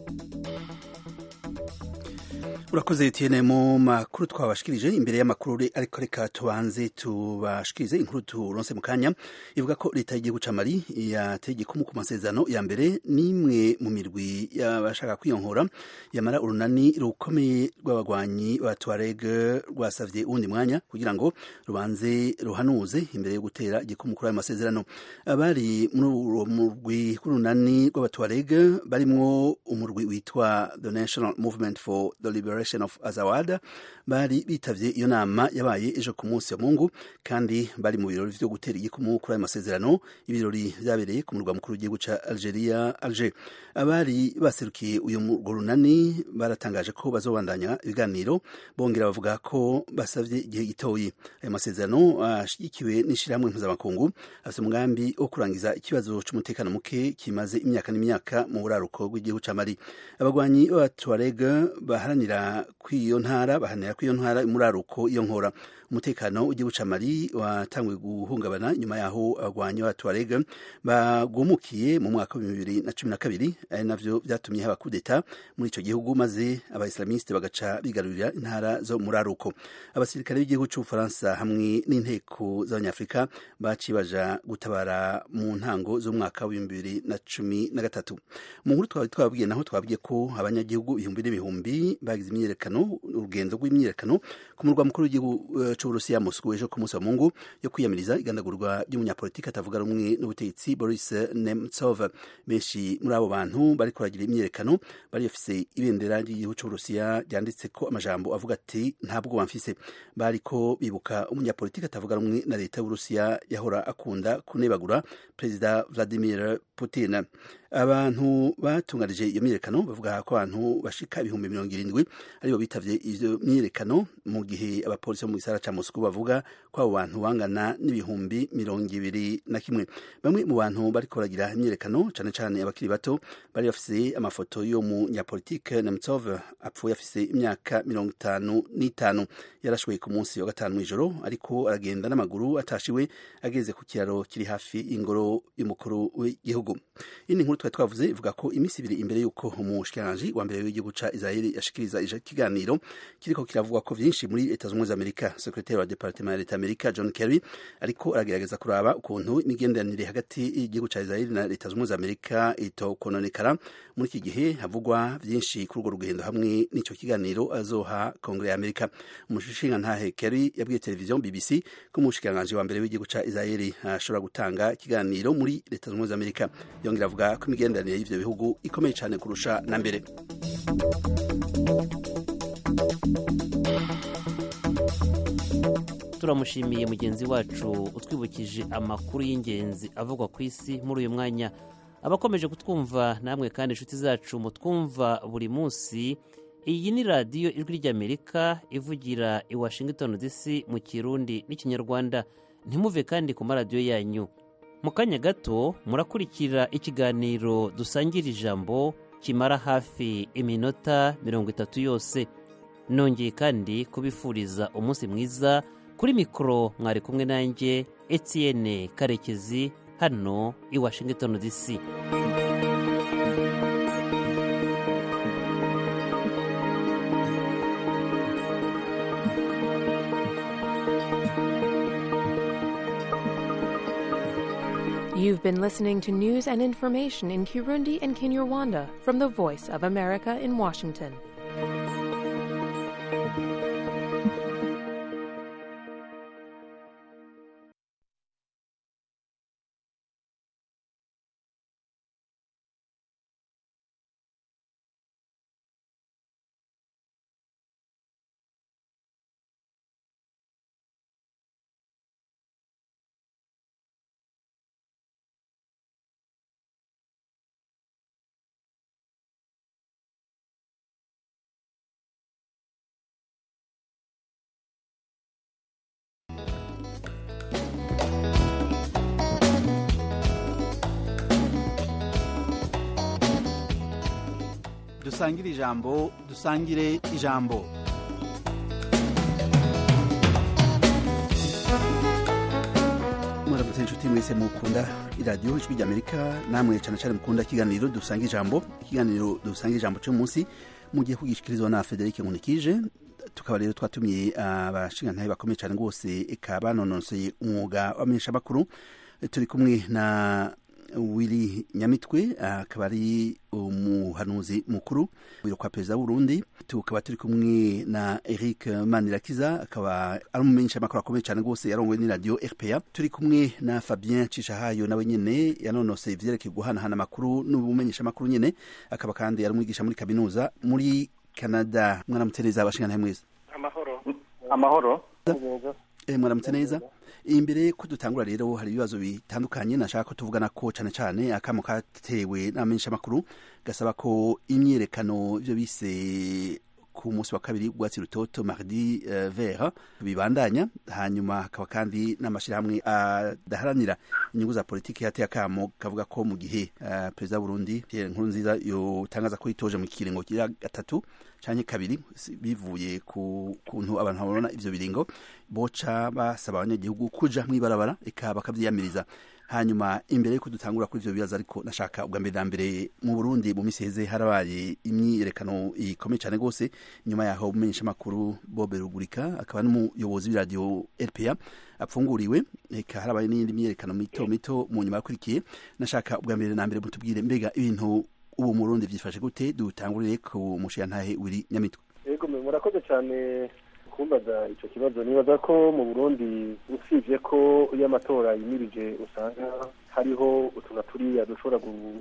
urakoze tiyene mu makuru twabashikirije imbere y'amakuru ariko reka tubanze tubashikirize inkuru turonse mu kanya ivuga ko leta y'igihugu ca mali yateye igikumu ku masezerano ya mbere n'imwe mu mirwi y'abashaka kwiyonkora yamara urunani rukomeye rw'abagwanyi ba tuareg rwasavye uwundi mwanya kugira ngo rubanze ruhanuze imbere yo gutera igikumu kuri ayo masezerano abari muri uwo murwi w'urunani rw'abatuareg barimwo umurwi witwa the national movement for the liberation of azawada bari bitavye iyo nama yabaye ejo ku munsi wa mungu kandi bari mu birori vyo gutera igikumu kuri ayo masezerano ibirori vyabereye ku murwa mukuru w'igihugu ca algeria alger abari baserukiye uyu murwo runani baratangaje ko bazobandanya ibiganiro bongera bavuga ko basavye igihe gitoyi ayo masezerano ashigikiwe n'ishirahamwe mpuzamakungu afise umugambi wo kurangiza ikibazo c'umutekano muke kimaze imyaka n'imyaka mu buraruko bw'igihugu ca mali abagwanyi b'abatuareg baharanira kw'iyo ntara baharanira kw'iyo ntara umuraruko iyo nkora umutekano w'igihugu ca mali watanguye guhungabana nyuma yaho abagwanyi b'abatuareg bagumukiye mu mwaka wa bibiri na cumi na kabiri ari navyo vyatumye haba kudeta muri ico gihugu maze abaislamiste bagaca bigarurira intara zo muraruko abasirikare b'igihugu c'ubufaransa hamwe n'inteko z'abanyafurika baciye baja gutabara mu ntango z'umwaka w'ibihumbi bibiri na cumi na gatatu mu nkuru twari twababwiye naho twabwiye ko abanyagihugu ibihumbi n'ibihumbi bagize imyiyerekano urugendo rw'imyiyerekano ku murwa mukuru w'igihugu uh, c'uburusiya moscow ejo ku munsi wa mungu yo kwiyamiriza igandagurwa ry'umunyapolitiki atavuga rumwe n'ubutegetsi boris nemtsov benshi muri abo bantu bariko baragira imyiyerekano bari bafise ibendera ry'igihugu c'uburusiya ryanditse ko amajambo avuga ati ntabwo bamfise bariko bibuka umunyapolitiki atavuga rumwe na leta y'uburusiya yahora akunda kunebagura perezida vladimir putin abantu batunganije iyo myiyerekano bavuga ko abantu bashika ibihumbi mirongo irindwi aribo bitavye ivyo myiyerekano mu gihe abapolisi bo mu gisara ca Moscow bavuga ko abo bantu bangana n'ibihumbi mirongo ibiri na kimwe bamwe mu bantu bariko baragira imyiyerekano cane cane abakiri bato bari bafise amafoto yo mu nyapolitike Nemtsov apfuye afise imyaka mirongo itanu n'itanu yarashwe ku munsi wa gatanu mw'ijoro ariko aragenda n'amaguru atashiwe ageze ku kiraro kiri hafi y'ingoro y'umukuru w'igihugu iyi nkuru twari twavuze ivuga ko iminsi ibiri imbere y'uko umushikiranganji wa mbere w'igihugu ca israeli yashikiriza ikiganiro kiriko kiravugwa ko vyinshi muri leta z'ubumwe za amerika sekretari wa departement ya leta amerika john kerry ariko aragerageza kuraba ukuntu imigenderanire hagati y'igihugu ca israeli na leta z'ubumwe za amerika itokononekara muri iki gihe havugwa vyinshi kuri urwo rugendo hamwe n'ico kiganiro azoha kongere ya amerika umushingantahe kerry yabwiye televiziyo bbc ko umushikiranganji wa mbere w'igihugu ca israeli ashobora gutanga ikiganiro muri leta z'ubumwe za amerika yongera avuga ko imigenderanire y'ivyo bihugu ikomeye cyane kurusha na mbere turamushimiye mugenzi wacu utwibukije amakuru y'ingenzi avugwa ku isi muri uyu mwanya abakomeje kutwumva namwe kandi inshuti zacu mutwumva buri munsi iyi ni radiyo ijwi ry'amerika ivugira i washington dc mu kirundi n'ikinyarwanda ntimuve kandi ku maradiyo yanyu mu kanya gato murakurikira ikiganiro dusangira ijambo kimara hafi iminota mirongo itatu yose nongeye kandi kubifuriza umunsi mwiza kuri mikoro mwari kumwe nanjye etienne karekezi hano i washington dc You've been listening to news and information in Kirundi and Kinyarwanda from the Voice of America in Washington. dusangire ijambo dusangire ijambo muramutse inshuti mwese mukunda iradiyo ijwi ry'amerika namwe cyane cyane mukunda ikiganiro dusanga ijambo ikiganiro dusanga ijambo cyo munsi mugiye kugishikirizwa na frederic nkunikije tukaba rero twatumiye abashingantahe bakomeye cyane rwose eka banonoseye umwuga w'amenyeshamakuru turi kumwe na wili nyamitwe akaba ari umuhanuzi mukuru biro kwa perezida w'urundi tukaba turi kumwe na eric manirakiza akaba ari umumenyeshamakuru akomeye cyane rwose yarongowe n'iradiyo rpa turi kumwe na fabien cishahayo nawe nyene yanonoseye ivyerekeye guhanahana amakuru n'ubumenyeshamakuru nyene akaba kandi ari umwigisha muri kaminuza muri canada mwaramutse neza abashingantahe mwese amahoro amahoro Eh, mwaramutse neza imbere ko dutangura rero hari ibibazo bitandukanye nashaka ko tuvugana ko cyane cyane akamo katewe n'amenyeshamakuru gasaba ko imyerekano ibyo bise ku munsi wa kabiri ubwatsi rutoto mardi uh, vert bibandanya hanyuma hakaba kandi n'amashyirahamwe adaharanira inyungu za politiki yateye akamo kavuga ko mu gihe uh, perezida w'urundi pierre nkurunziza yotangaza ko yitoje mu kiringo kira gatatu canke kabiri bivuye ku kuntu abantu babona ivyo biringo boca basaba abanyagihugu kuja mw'ibarabara eka bakavyiyamiriza hanyuma imbere yuko dutangura kuri ivyo bibazo ariko nashaka ubwa mbere na mbere mu burundi mu misi heze harabaye imyiyerekano ikomeye cyane rwose nyuma yaho umumenyeshamakuru bobe rugurika akaba n'umuyobozi w'iradiyo rpa apfunguriwe eka harabaye n'iyindi myiyerekano mito mito mu nyuma yakurikiye nashaka ubwa mbere na mbere mutubwire mbega ibintu ubu mu burundi vyifashe gute dutangurire ku mushiyantahe wiri nyamitwe yego murakoze cyane kumbaza icyo kibazo nibaza ko mu burundi usibye ko iyo amatora yimirije usanga hariho utuntu turiya dushobora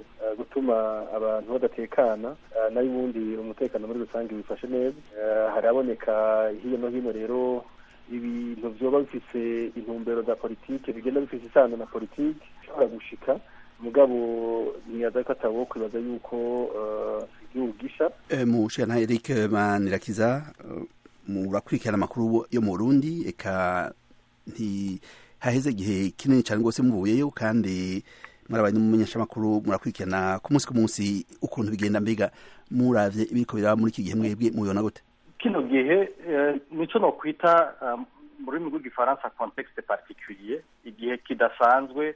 gutuma abantu badatekana nayo ubundi umutekano muri rusange wifashe neza haraboneka hirya no hino rero ibintu vyoba bifise intumbero za politike bigenda bifise isano na politike ishobora gushika mugabo ntiyaza ko atabo kwibaza yuko igihugu gisha mu shantahe eric manirakiza murakurikirana amakuru yo mu burundi eka ntihaheze igihe kinini cyane rwose muvuyeyo kandi murabaye n'umumenyeshamakuru murakurikirana ku munsi ku munsi ukuntu bigenda mbega muravye ibiriko biraba muri iki gihe mwebwe mubibona gute kino gihe nico nokwita mu rurimi rw'igifaransa contexte particulier igihe kidasanzwe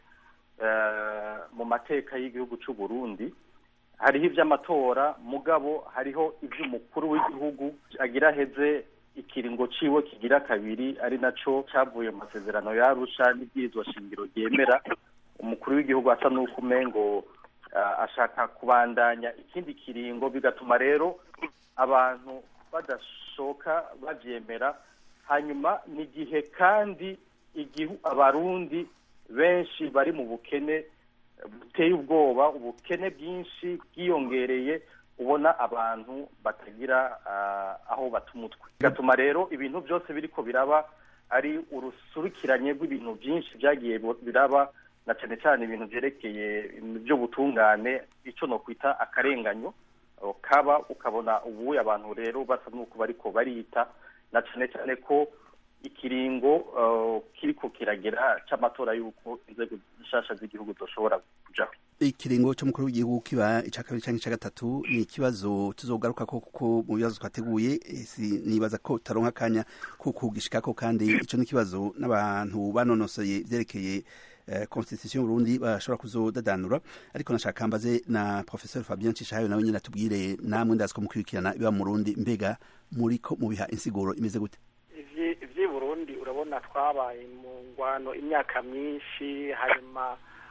mu mateka y'igihugu cy'u Burundi hariho iby'amatora mugabo hariho iby'umukuru w'igihugu agira heze ikiringo ciwe kigira kabiri ari naco cyavuye mu masezerano yarusha n'ibwirizwa shingiro ryemera umukuru w'igihugu asa n'uko umengo ashaka kubandanya ikindi kiringo bigatuma rero abantu badashoka bavyemera hanyuma ni igihe kandi abarundi benshi bari mu bukene buteye ubwoba ubukene bwinshi bwiyongereye ubona abantu batagira aho bata umutwe bigatuma rero ibintu byose biriko biraba ari urusurikiranye rw'ibintu byinshi byagiye biraba na cyane cyane ibintu byerekeye by'ubutungane icyo no kwita akarenganyo kaba ukabona ubu abantu rero basa n'uko bariko barita na cyane cyane ko ikiringo kiriko kiragera c'amatora y'uko inzego zishasha z'igihugu zoshobora kujaho ikiringo c'umukuru w'igihugu kiba ica kabiri canke ica gatatu ni ikibazo tuzogaruka ko kuko mu bibazo twateguye nibaza ko taronka akanya ko kugishikako kandi ico ni ikibazo n'abantu banonosoye vyerekeye constitution Burundi bashobora kuzodadanura ariko nashaka mbaze na professeur Fabien Cishayo nawe nyine atubwire namwe ndazi ko mukurikirana ibiba mu Burundi mbega muriko mubiha insiguro imeze gute ivyi Burundi urabona twabaye mu ngwano imyaka myinshi hanyuma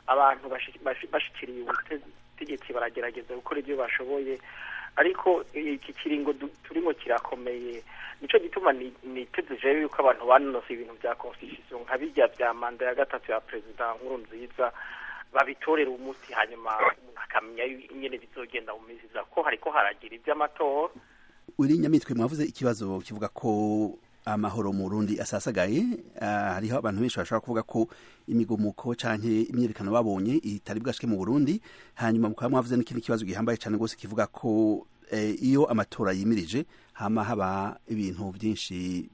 abantu bashi- bashi- bashikiriye ubutegetsi baragerageza gukora ibyo bashoboye ariko iki kiringo du- turimo kirakomeye nico gituma ni- niteze jewe yuko abantu banonose ibintu bya constitution nka bijya bya manda ya gatatu ya perezida nkuru nziza babitorera umuti hanyuma umuntu akamenya yu- ingene bizogenda mu minsi iza ko hariko haragira ivy'amatora uri nyamitwe mwavuze ikibazo kivuga ko amahoro mu Burundi asasagaye ah, hariho abantu benshi bashobora kuvuga ko imigumuko canke imyerekano babonye itari bwashike mu Burundi hanyuma mukaba mwavuze n'ikindi kibazo gihambaye cane gose kivuga ko eh, iyo amatora yimirije hama haba ibintu byinshi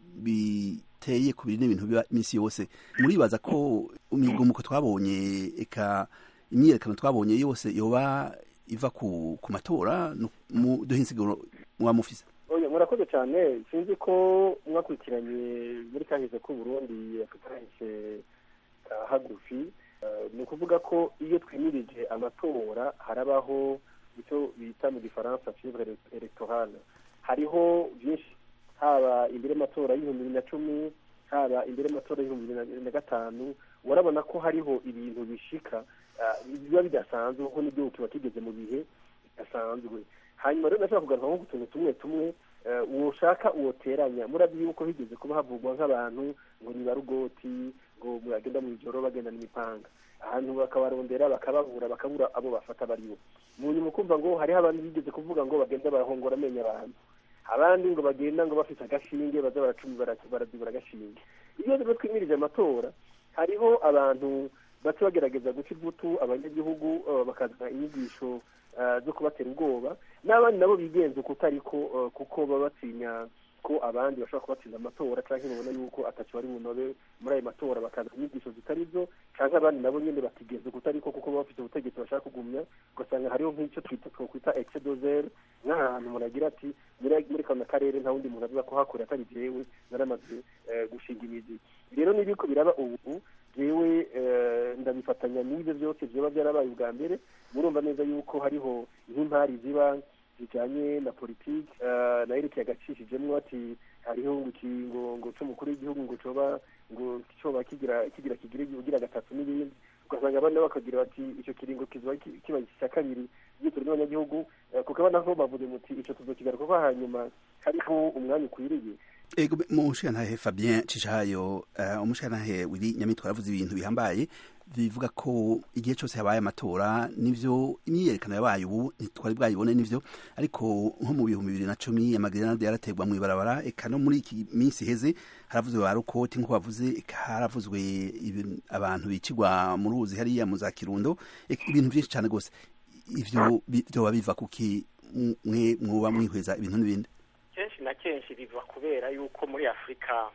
biteye ku bintu ibintu biba iminsi yose muribaza ko imigumuko twabonye eka imyerekano twabonye yose yoba iva ku, ku matora Nu- mu duhe insiguro mwamufise oya murakoze cyane sinzi ko mwakurikiranye muri kahise k'u Burundi akahise ka hagufi Eh, ni ukuvuga ko iyo twimirije amatora harabaho icyo bita mu gifaransa fievre electorale hariho byinshi haba imbere y'amatora y'ibihumbi bibiri na cumi haba imbere y'amatora y'ibihumbi bibiri na gatanu urabona ko hariho ibintu bishika ah, biba bidasanzwe kuko n'igihugu kiba kigeze mu bihe bidasanzwe hanyuma rero ndashaka kugaruka nko ku tuntu tumwe tumwe eh, uwoshaka uwoteranya murabi yuko higeze kuba havugwa nk'abantu ngo ni barugoti ngo muragenda mu ijoro bagendana imipanga ahantu bakabarondera bakababura bakabura abo bafata baribo mu nyuma ukumva ngo hariho abantu bigeze kuvuga ngo bagenda barahongora amenyo abantu abandi ngo bagenda ngo bafite agashinge baza baracumi bara- barazibura agashinge iyo rero twimirije amatora hariho abantu baca bagerageza guca ivutu abanyagihugu eh, bakazana inyigisho eh, zo kubatera ubwoba n'abandi nabo bigenza uko utariko eh, kuko baba batinya ko abandi bashobora kubatsinda amatora cyangwa babona yuko atacu bari bunobe muri ayo matora bakazana inyigisho zitari zo cyangwa abandi nabo nyine batigenza uko utariko kuko baba bafite ubutegetsi bashaka kugumya ugasanga hariho nk'icyo twita twakwita exedozere nk'ahantu umuntu agira ati muri muri kano karere nta wundi muntu avuga ko hakurya atari jewe naramaze eh, gushinga imizi rero n'ibiko biraba ubu jewe eh, ndabifatanya n'ibyo byose byoba byarabaye ubwa mbere murumva neza yuko hariho nk'impari ziba zijanye na politiki eh, na Eric yagacishijemwo ati hariho ngo ikingo ngo c'umukuru w'igihugu ngo coba ngo coba kigira kigira kigira ugira gatatu n'ibindi ugasanga abandi nabo bakagira bati ico kiringo kizoba ki- kiba icya kabiri gitura n'abanyagihugu eh, kuko abana nko bavuze muti ico tuzokigaruka ko hanyuma hariho umwanya ukwiriye ego umushirantahe fabien cishayo uh, umushirantahe wiri nyamitwe aravuze ibintu bihambaye bivuga ko igihe cyose habaye amatora nivyo imyiyerekano yabaye ubu ntitwari bwayibone nivyo ariko nko mu bihumbi bibiri na cumi amagrenade yaraterwa mu ibarabara eka no muri iki minsi iheze haravuzwe ba rukoti nk'uko bavuze eka haravuzwe ibin- abantu bicirwa mu ruzi hariya mu za kirundo eka ibintu byinshi cyane rwose ivyo bi- vyoba biva kuki mwe mwoba mwihweza ibintu n'ibindi kenshi na kenshi biva kubera yuko muri afurika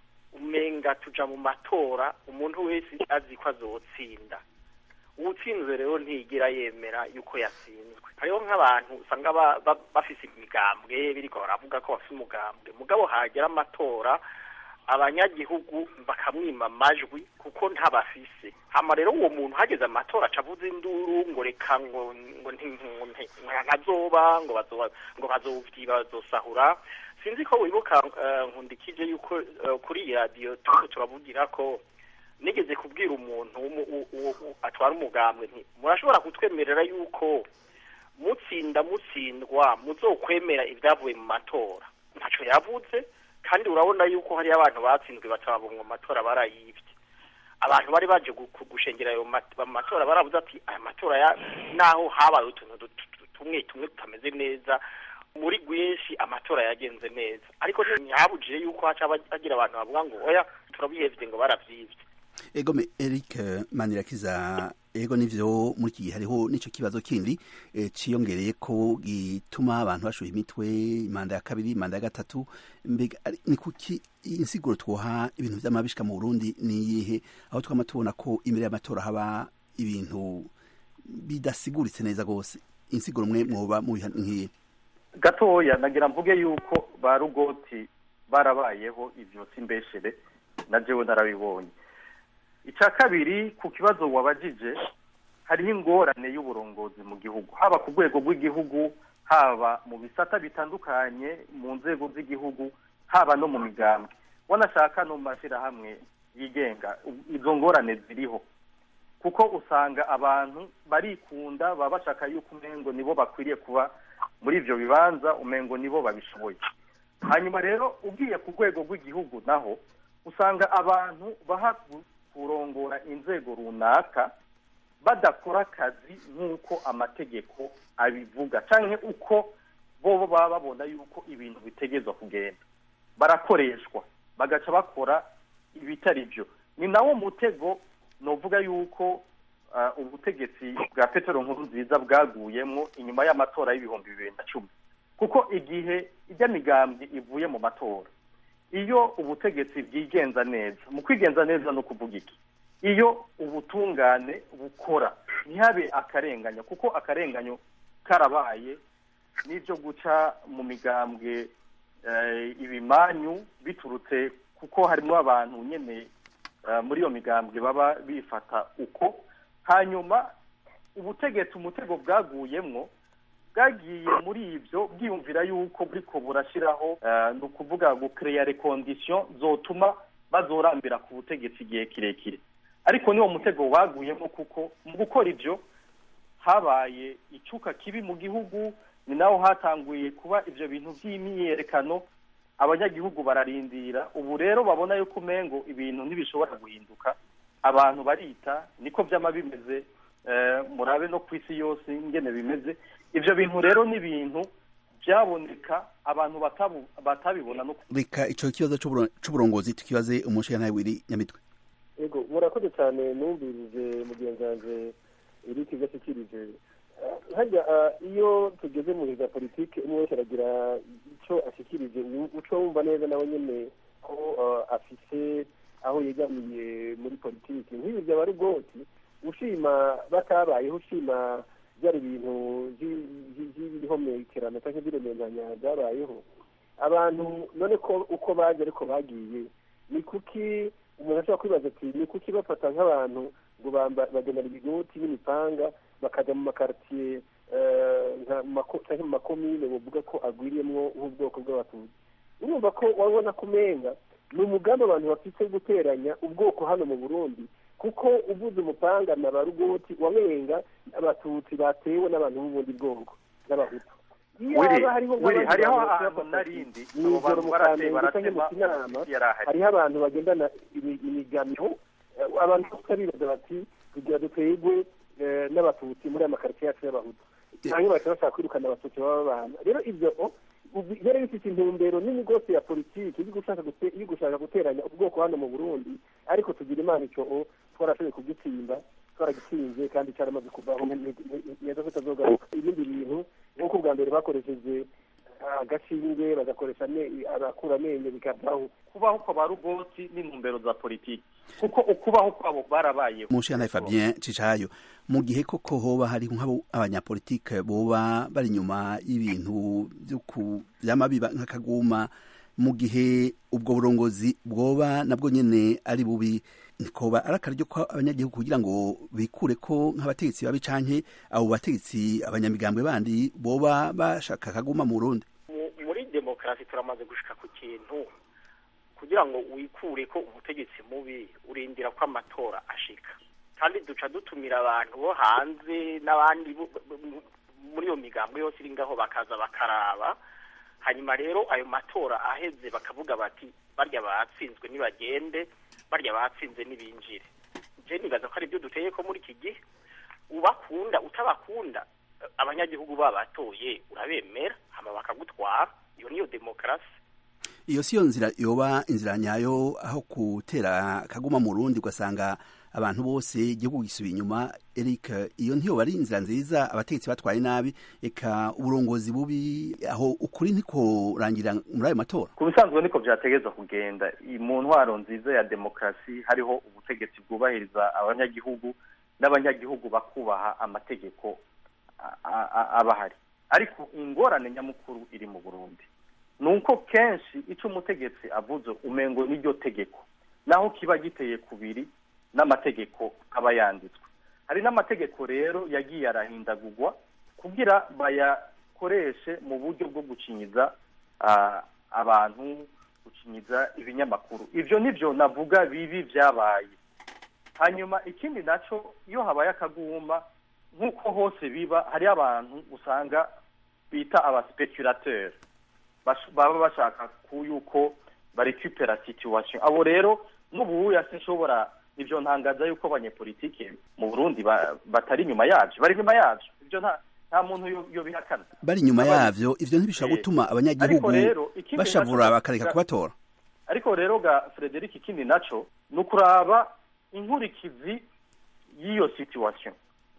umenga tuja mu matora umuntu wese azi ko azotsinda uwutsinzwe rero ntigira yemera yuko yatsinzwe hariho nk'abantu usanga ba- ba- bafise imigambwe biriko baravuga ko bafise umugambwe mugabo hagera amatora abanyagihugu bakamwima amajwi kuko ntabafise hama rero uwo muntu hageze amatora aca avuza induru ngo reka ngo ngo nti- ngo nti- ntazoba ngo bazoba ngo bazovyiba bazosahura sinzi ko wibuka eh, nkundikije yuko eh, kuri iyi radiyo turiko turavugira ko nigeze kubwira umuntu w'umu- u- u- u- atwara umugambwe nti murashobora kutwemerera yuko mutsinda mutsindwa muzokwemera ibyavuye mu matora ntaco yavuze kandi urabona yuko hariyo abantu batsinzwe batababunga mu matora barayivye abantu bari baje gu- gu- gushengera ayo mat- mu matora baravuze ati aya matora ya naho habaye utuntu du- tu- tumwe tumwe tutameze neza muri rwinshi amatora yagenze neza ariko ntihabujije yuko haca haba- hagira abantu bavuga ngo oya turabihevye ngo baravyivye ego me eric eh, manirakiza ego nivyo muri iki gihe hariho n'ico kibazo kindi eh, ciyongereye ko gituma abantu bashuha imitwe imanda ya kabiri imanda ya gatatu mbega ari- ni kuki insiguro twoha ibintu vy'amabishika mu burundi ni iyihe aho twama tubona ko imbere y'amatora haba ibintu bidasiguritse neza rwose insiguro mwe mwoba mubiha nk'iyi gatoya nagira mvuge yuko ba rugoti barabayeho ivyo simbeshere na jewe narabibonye icya kabiri ku kibazo wabajije hariho ingorane y'uburongozi mu gihugu haba ku rwego rw'igihugu haba mu bisata bitandukanye mu nzego z'igihugu haba no mu migambwe wanashaka no mu mashyirahamwe yigenga izo ngorane ziriho kuko usanga abantu barikunda baba bashaka yuko umengo nibo bakwiriye kuba muri ivyo bibanza umengo nibo babishoboye hanyuma rero ugiye ku rwego rw'igihugu naho usanga abantu baha kurongora inzego runaka badakora akazi nk'uko amategeko abivuga cyangwa uko bo baba babona yuko ibintu bitegezwa kugenda barakoreshwa bagaca bakora ibitari byo ni nawo mutego novuga yuko ubutegetsi bwa petero nkuru nziza bwaguyemo inyuma y'amatora y'ibihumbi bibiri na cumi kuko igihe ijya migambwe ivuye mu matora iyo ubutegetsi bwigenza neza mu kwigenza neza no kuvuga iki iyo ubutungane bukora ntihabe akarenganya kuko akarenganyo karabaye n'ibyo guca mu migambwe ibimanyu biturutse kuko harimo abantu nyine muri iyo migambwe baba bifata uko hanyuma ubutegetsi umutego bwaguyemwo bwagiye muri ibyo bwiyumvira yuko buriko burashyiraho ni ukuvuga gukereya rekondisiyo zotuma bazorambira ku butegetsi igihe kirekire ariko niwo mutego baguyemo kuko mu gukora ibyo habaye icyuka kibi mu gihugu ni naho hatanguye kuba ibyo bintu by'imyiyerekano abanyagihugu bararindira ubu rero babona yuko umengo ibintu ntibishobora guhinduka abantu barita niko byama bimeze murabe no ku isi yose ingene bimeze ibyo bintu rero ni ibintu byaboneka abantu batabibona no reka icyo kibazo cy'uburongozi tukibaze umushinga wiri nyamitwe yego murakoze cyane numvirije mugenzi wanjye iri kigo ashyikirije hajya iyo tugeze mu za politiki umwe wese aragira icyo ashyikirije uco wumva neza nawe nyine ko afise aho yegamiye muri politiki nk'ibi byaba ari ubwoti ushima batabayeho ushima byari ibintu by'ibihomekerano cyangwa by'iremeranya byabayeho abantu none ko uko baje ariko bagiye ni kuki umuntu ashobora kwibaza ati ni kuki bafata nk'abantu ngo bagenera ibigoti n'imipanga bakajya mu makaritiye cyangwa mu makomine bavuga ko agwiriyemo nk'ubwoko bw'abatutsi urumva ko wabona ko umenga ni umugambi abantu bafite guteranya ubwoko hano mu burundi kuko uvuze umupanga na ba rugoti wamenga abatutsi batewe n'abantu b'ubundi bwoko n'abahutu hariho ahantu narindi abo bantu barateye baratema hariho abantu bagendana imigamyo abantu bose bibaza bati kugira duterwe n'abatutsi muri aya makaritsiye yacu y'abahutu cyangwa bakaba bashaka kwirukana abatutsi baba babana rero ibyo byari bifite intumbero nini rwose ya politiki yo gushaka guteranya ubwoko hano mu burundi ariko tugira imana icyo twarashoboye kugitsinda twaragitsinze kandi cyaramaze kuvaho neza ko itazogaruka ibindi bintu nk'uko bwa mbere bakoresheje agashinge bagakoresha abakura amenyo bikavaho kubaho kwa ba rugoti n'intumbero za politiki kuko ukubaho kwabo barabayeho umushinga Fabien Cicayo mu gihe koko hoba hari nk'abo abanyapolitike boba bari inyuma y'ibintu by'amabiba nk'akaguma mu gihe ubwo burongozi bwoba nabwo nyene ari bubi nikoba ari akaryo ko abanyagihugu kugira ngo bikure ko nk'abategetsi babi canke abo bategetsi abanyamigambwe bandi boba bashaka kaguma mu Burundi muri demokarasi turamaze gushika ku kintu kugira ngo wikure ko umutegetsi mubi urindira ko amatora ashika kandi duca dutumira abantu bo hanze n'abandi muri iyo migambwe yose iri ngaho bakaza bakaraba hanyuma rero ayo matora aheze bakavuga bati barya batsinzwe nibagende barya batsinze n'ibinjire je nibaza ko ari byo duteye ko muri iki gihe ubakunda utabakunda abanyagihugu babatoye urabemera hama bakagutwara iyo niyo demokarasi iyo siyo nzira yoba inzira nyayo aho gutera kaguma mu rundi ugasanga abantu bose igihugu gisubiye inyuma Eric iyo ntiyoba ari inzira nziza abategetsi batwaye nabi eka uburongozi bubi aho ukuri ntiko rangira muri ayo matora ku bisanzwe niko byategezwa kugenda mu ntwaro nziza ya demokarasi hariho ubutegetsi bwubahiriza abanyagihugu n'abanyagihugu bakubaha amategeko abahari ariko ingorane nyamukuru iri mu burundi ni uko kenshi icyo umutegetsi avuze umengo n'iryo tegeko naho kiba giteye kubiri n'amategeko aba yanditswe hari n'amategeko rero yagiye arahindagurwa kugira bayakoreshe mu buryo bwo gucinyiza abantu gucinyiza ibinyamakuru ibyo nibyo navuga bibi byabaye hanyuma ikindi naco iyo habaye akaguma nk'uko hose biba hariyo abantu usanga bita abasipeculateur bash- baba bashaka ku yuko barecupera situation abo rero n'ubuya sinshobora ivyo ntangaza yuko abanyepolitike mu burundi ba- batari inyuma yavyo bari inyuma yavyo ivyo nta nta muntu yo- yobihakana bari inyuma Abari- yavyo ivyo ntibishobora Eh, gutuma ariko abanyagihugu rero, ikindi bashavura naco- bakareka ga- kubatora ariko rero ga frederic ikindi naco ni ukuraba inkurikizi y'iyo situation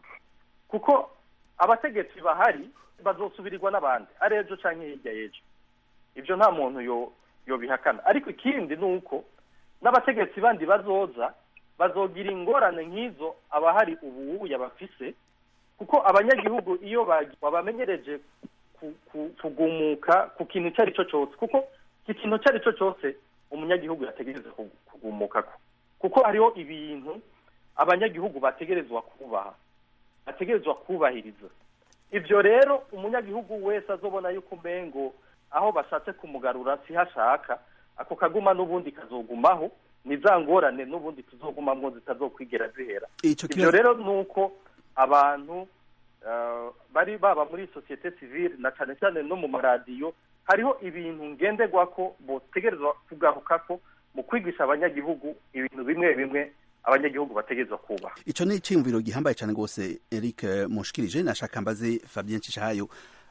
kuko abategetsi bahari bazosubirirwa n'abandi ari ejo canke hirya y'ejo ivyo nta muntu yo yobihakana ariko ikindi ni uko n'abategetsi bandi bazoza bazogira ingorane nk'izo abahari ubuya bafise kuko abanyagihugu iyo bagi- babamenyereje ku- ku- kugumuka ku kintu icyo ari cyo cyose kuko iki kintu icyo ari cyo cyose umunyagihugu yategereza ku- kugumukako kuko hariho ibintu abanyagihugu bategerezwa kubaha bategerezwa kubahiriza ivyo rero umunyagihugu wese azobona yuko umengo aho bashatse kumugarura siho ashaka ako kaguma n'ubundi kazogumaho ni za ngorane n'ubundi tuzogumamwo zitazokwigera zihera Ico ivyo kibazo- rero ni uko abantu eh, bari baba muri sosiyete civile na cane cane no mu maradiyo hariho ibintu ngenderwako botegerezwa kugarukako mu kwigisha abanyagihugu ibintu bimwe bimwe abanyagihugu bategerezwa kubaha ico ni iciyumviro gihambaye cane gose Eric eh, mushikirije nashaka mbaze Fabien Cishahayo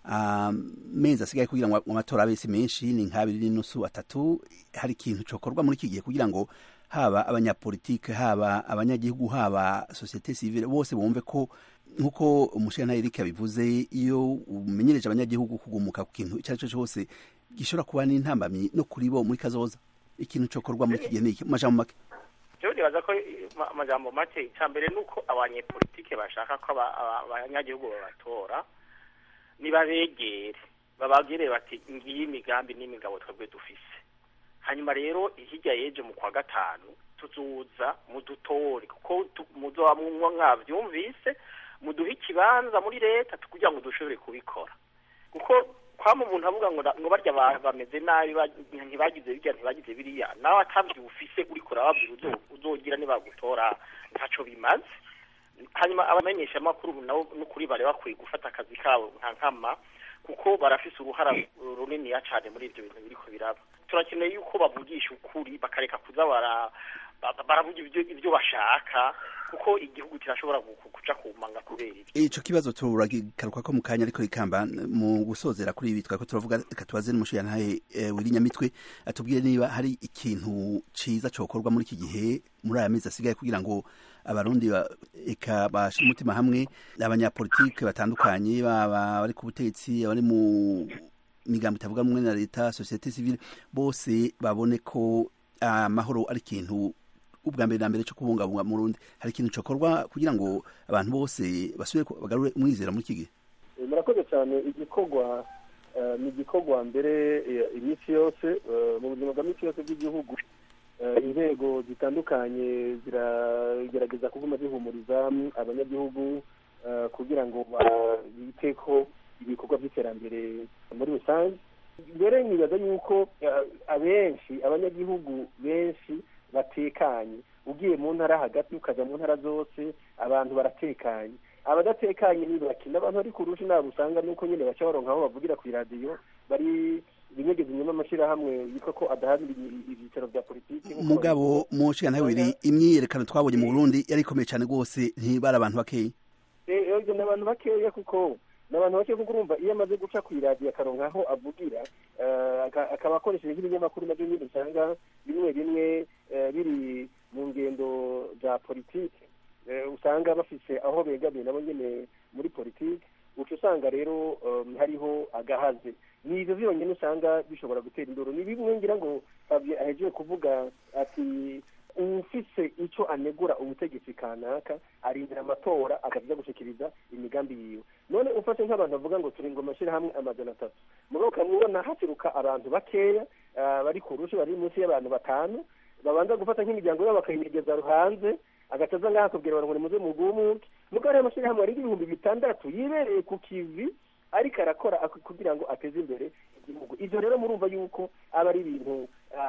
amezi asigaye kugira ngo amatora abe si menshi ni nk'abiri n'inusu atatu hari ikintu cokorwa muri iki gihe kugira ngo haba abanyapolitike haba abanyagihugu haba sosiyete civile bose bumve ko nk'uko umushinga Eric yabivuze iyo umenyereje abanyagihugu kugumuka ku kintu icyo ari cyo cyose gishobora kuba n'intambamyi no kuri bo muri kazoza ikintu cokorwa muri iki gihe ni iki mu majambo make jewe nibaza ko eh, ma- amajambo make icya mbere ni uko abanyepolitike bashaka ko aba- aba- abanyagihugu babatora nibabegere bababwire bati ngiyi imigambi n'imigabo twebwe dufise hanyuma rero hirya y'ejo mu kwa gatanu tuzuza mudutore kuko tu- muzoba mwa- mwavyumvise muduhe ikibanza muri leta tu- kugira ngo dushobore kubikora kuko kwama umuntu avuga ngo ngo barya ba- bameze nabi ba- ntibagize birya ntibagize biriya nawe atavyufise uriko urababwira uzo- uzogira nibagutora ntaco bimaze hanyuma abamenyesha amakuru nabo n'ukuri bari bakwiye gufata akazi kabo nka nkama kuko barafise uruhara runiniya cane muri ivyo bintu biriko biraba turakeneye yuko bavugisha ukuri bakareka kuza bara ba- baravuga ivyo ivyo bashaka kuko igihugu kirashobora gu- gu- kuja kumanga kubera ivyo ico kibazo turagaruka ko mu kanya ariko rikamba mu gusozera kuri ibi twako turavuga reka tubaze n'umushiyantahe eh, wiri nyamitwe atubwire niba hari ikintu ciza cokorwa muri iki gihe muri aya mezi asigaye kugira ngo abarundi ba- eka bashire umutima hamwe abanyapolitike batandukanye baba bari ku butegetsi abari mu migambo itavuga rumwe na leta societe civile bose babone ko amahoro ari ikintu ubwa mbere na mbere cyo kubungabunga mu Burundi hari ikintu cokorwa kugira ngo abantu bose basubire ku- bagarure umwizera muri iki gihe Eh, murakoze cyane igikorwa eh, ni igikorwa mbere eh, iminsi yose eh, mu buzima bwa minsi yose bw'igihugu eh, inzego zitandukanye ziragerageza kuguma zihumuriza abanyagihugu eh, kugira ngo ba- bite ko ibikorwa by'iterambere muri rusange mbere nibaza yuko eh, abenshi abanyagihugu benshi batekanye ugiye mu ntara hagati ukaja mu ntara zose abantu baratekanye abadatekanye ni bake n'abantu bari ku rushi ntabwo usanga nuko nyine baca baronka aho bavugira ku iradiyo bari binyegeza inyuma amashyirahamwe yitwa ko adaharanira ibi- ibyicaro bya politiki nk'uko mugabo mu nshinga bibiri imyiyerekano twabonye mu Burundi yari ikomeye cyane rwose ntibari abantu bakeya Eh, ibyo ni abantu bakeya kuko ni abantu bakeya kuko urumva iyo amaze guca ku iradiyo akaronka aho avugira eh, aka- akaba akoresheje nk'ibinyamakuru nabyo nyine usanga bimwe bimwe eh, biri mu ngendo za politiki eh, usanga bafise aho begamiye nabo nyine muri politiki uca usanga rero um, hariho agahaze ni ivyo vyonyene usanga bishobora gutera induru ni bimwe ngira ngo Fabien ahejeje kuvuga ati ufise ico anegura ubutegetsi kanaka arindira amatora akaza gushikiriza imigambi yiwe none ufashe nk'abantu bavuga ngo turi ngo amashirahamwe amajana atatu mugabo ukamubona haturuka abantu bakeya ah, bari ku rushi bari munsi y'abantu batanu babanza gufata nk'imiryango yabo bakayinyegeza hanze agacaza ngaha akabwira abantu ngo nimuze mugumuke mugabo hariho amashirahamwe arenga ibihumbi bitandatu yibereye ku kivi ariko arakora ak- kugira ngo ateze imbere igihugu ivyo rero murumva yuko aba ari ibintu ah,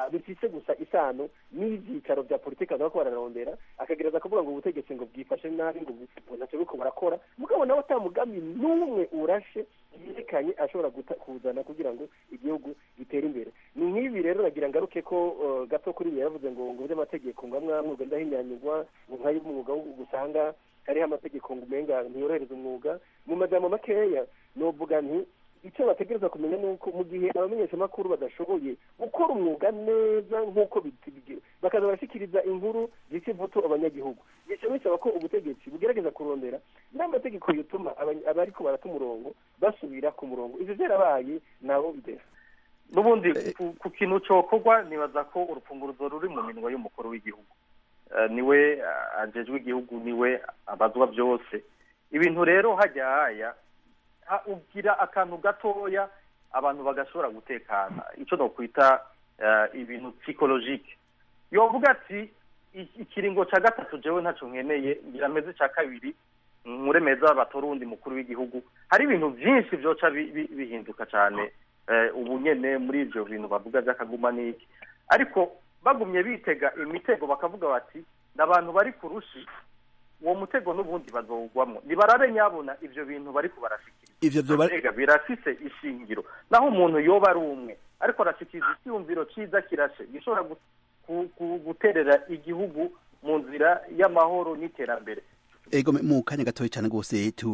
bifise gusa isano n'ivyicaro vya politiki abantu bariko bararondera akagereza kuvuga ngo ubutegetsi ngo bwifashe nabi ngo bu- ntacyo buriko burakora mugabo nawe ata mugambi n'umwe urashe yerekanye ashobora guta- kuzana kugira ngo igihugu gitere imbere ni nk'ibi rero nagira ngaruke ko uh, gato kuri ibi yaravuze ngo ngo by'amategeko ngo amwe amwe ugenda ahinyanyurwa ngo nk'ay'umwuga wo gusanga hariho amategeko ngo umenga ntiyorohereza umwuga mu majambo makeya novuga nti icyo bategereza kumenya ni uko mu gihe abamenyeshamakuru badashoboye gukora umwuga neza nk'uko bitigiye bakaza barashyikiriza inkuru zica ivuto abanyagihugu bica bisaba ko ubutegetsi bugerageza kurondera n'amategeko yatuma abany- abariko barata umurongo basubira ku murongo ivyo vyarabaye nabo bidesa n'ubundi ku- ku kintu cokorwa nibaza ko urufunguruzo ruri mu minwa y'umukuru w'igihugu Eh, niwe eh, ajejwe igihugu niwe abazwa byose ibintu rero hajya haya ha- ugira akantu gatoya abantu bagashobora gutekana icyo nokwita eh, ibintu psychologique yovuga ati "I- ikiringo ca gatatu jewe ntaco nkeneye ngira meze ca kabiri nkuremeza batora uwundi mukuru w'igihugu hari ibintu vyinshi vyoca bi- bi- bihinduka cane eh, ubu nyene muri ivyo bintu bavuga vy'akaguma n'iki ariko bagumye bitega imitego bakavuga bati n'abantu bari ku rushi uwo mutego n'ubundi bazowugwamwo nibarabe nyabona ivyo bintu bariko barashikiriza ivyo vyoba Mbega birafise ishingiro naho umuntu yoba ari umwe ariko arashikiriza icyumviro ciza kirashe gishobora gu- ku- ku- guterera igihugu mu nzira y'amahoro n'iterambere ego mu kanya gatoya cyane rwose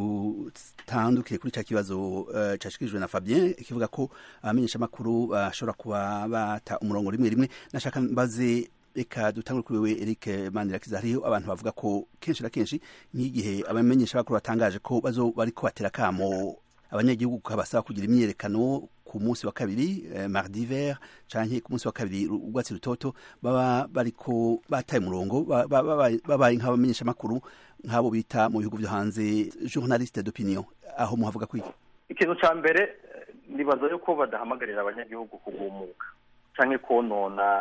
tutandukire kuri cya kibazo uh, cyashikirijwe na Fabien kivuga ko abamenyeshamakuru bashobora kuba bata umurongo rimwe rimwe nashaka mbaze reka dutangure kuri wewe Eric Mandirakiza hariho abantu bavuga ko kenshi na kenshi nk'igihe abamenyeshamakuru batangaje ko bazo bariko batera kamo abanyagihugu kabasaba kugira imyerekano ku munsi wa kabiri eh, mardi vert canke ku munsi wa kabiri urwatsi rutoto baba bariko bataye umurongo ba- ba- babaye babaye nk'abamenyesha makuru nk'abo bita mu bihugu vyo hanze journaliste d'opinion aho muhavuga kwiki ikintu ca mbere eh, nibaza yuko badahamagarira abanyagihugu kugumuka canke konona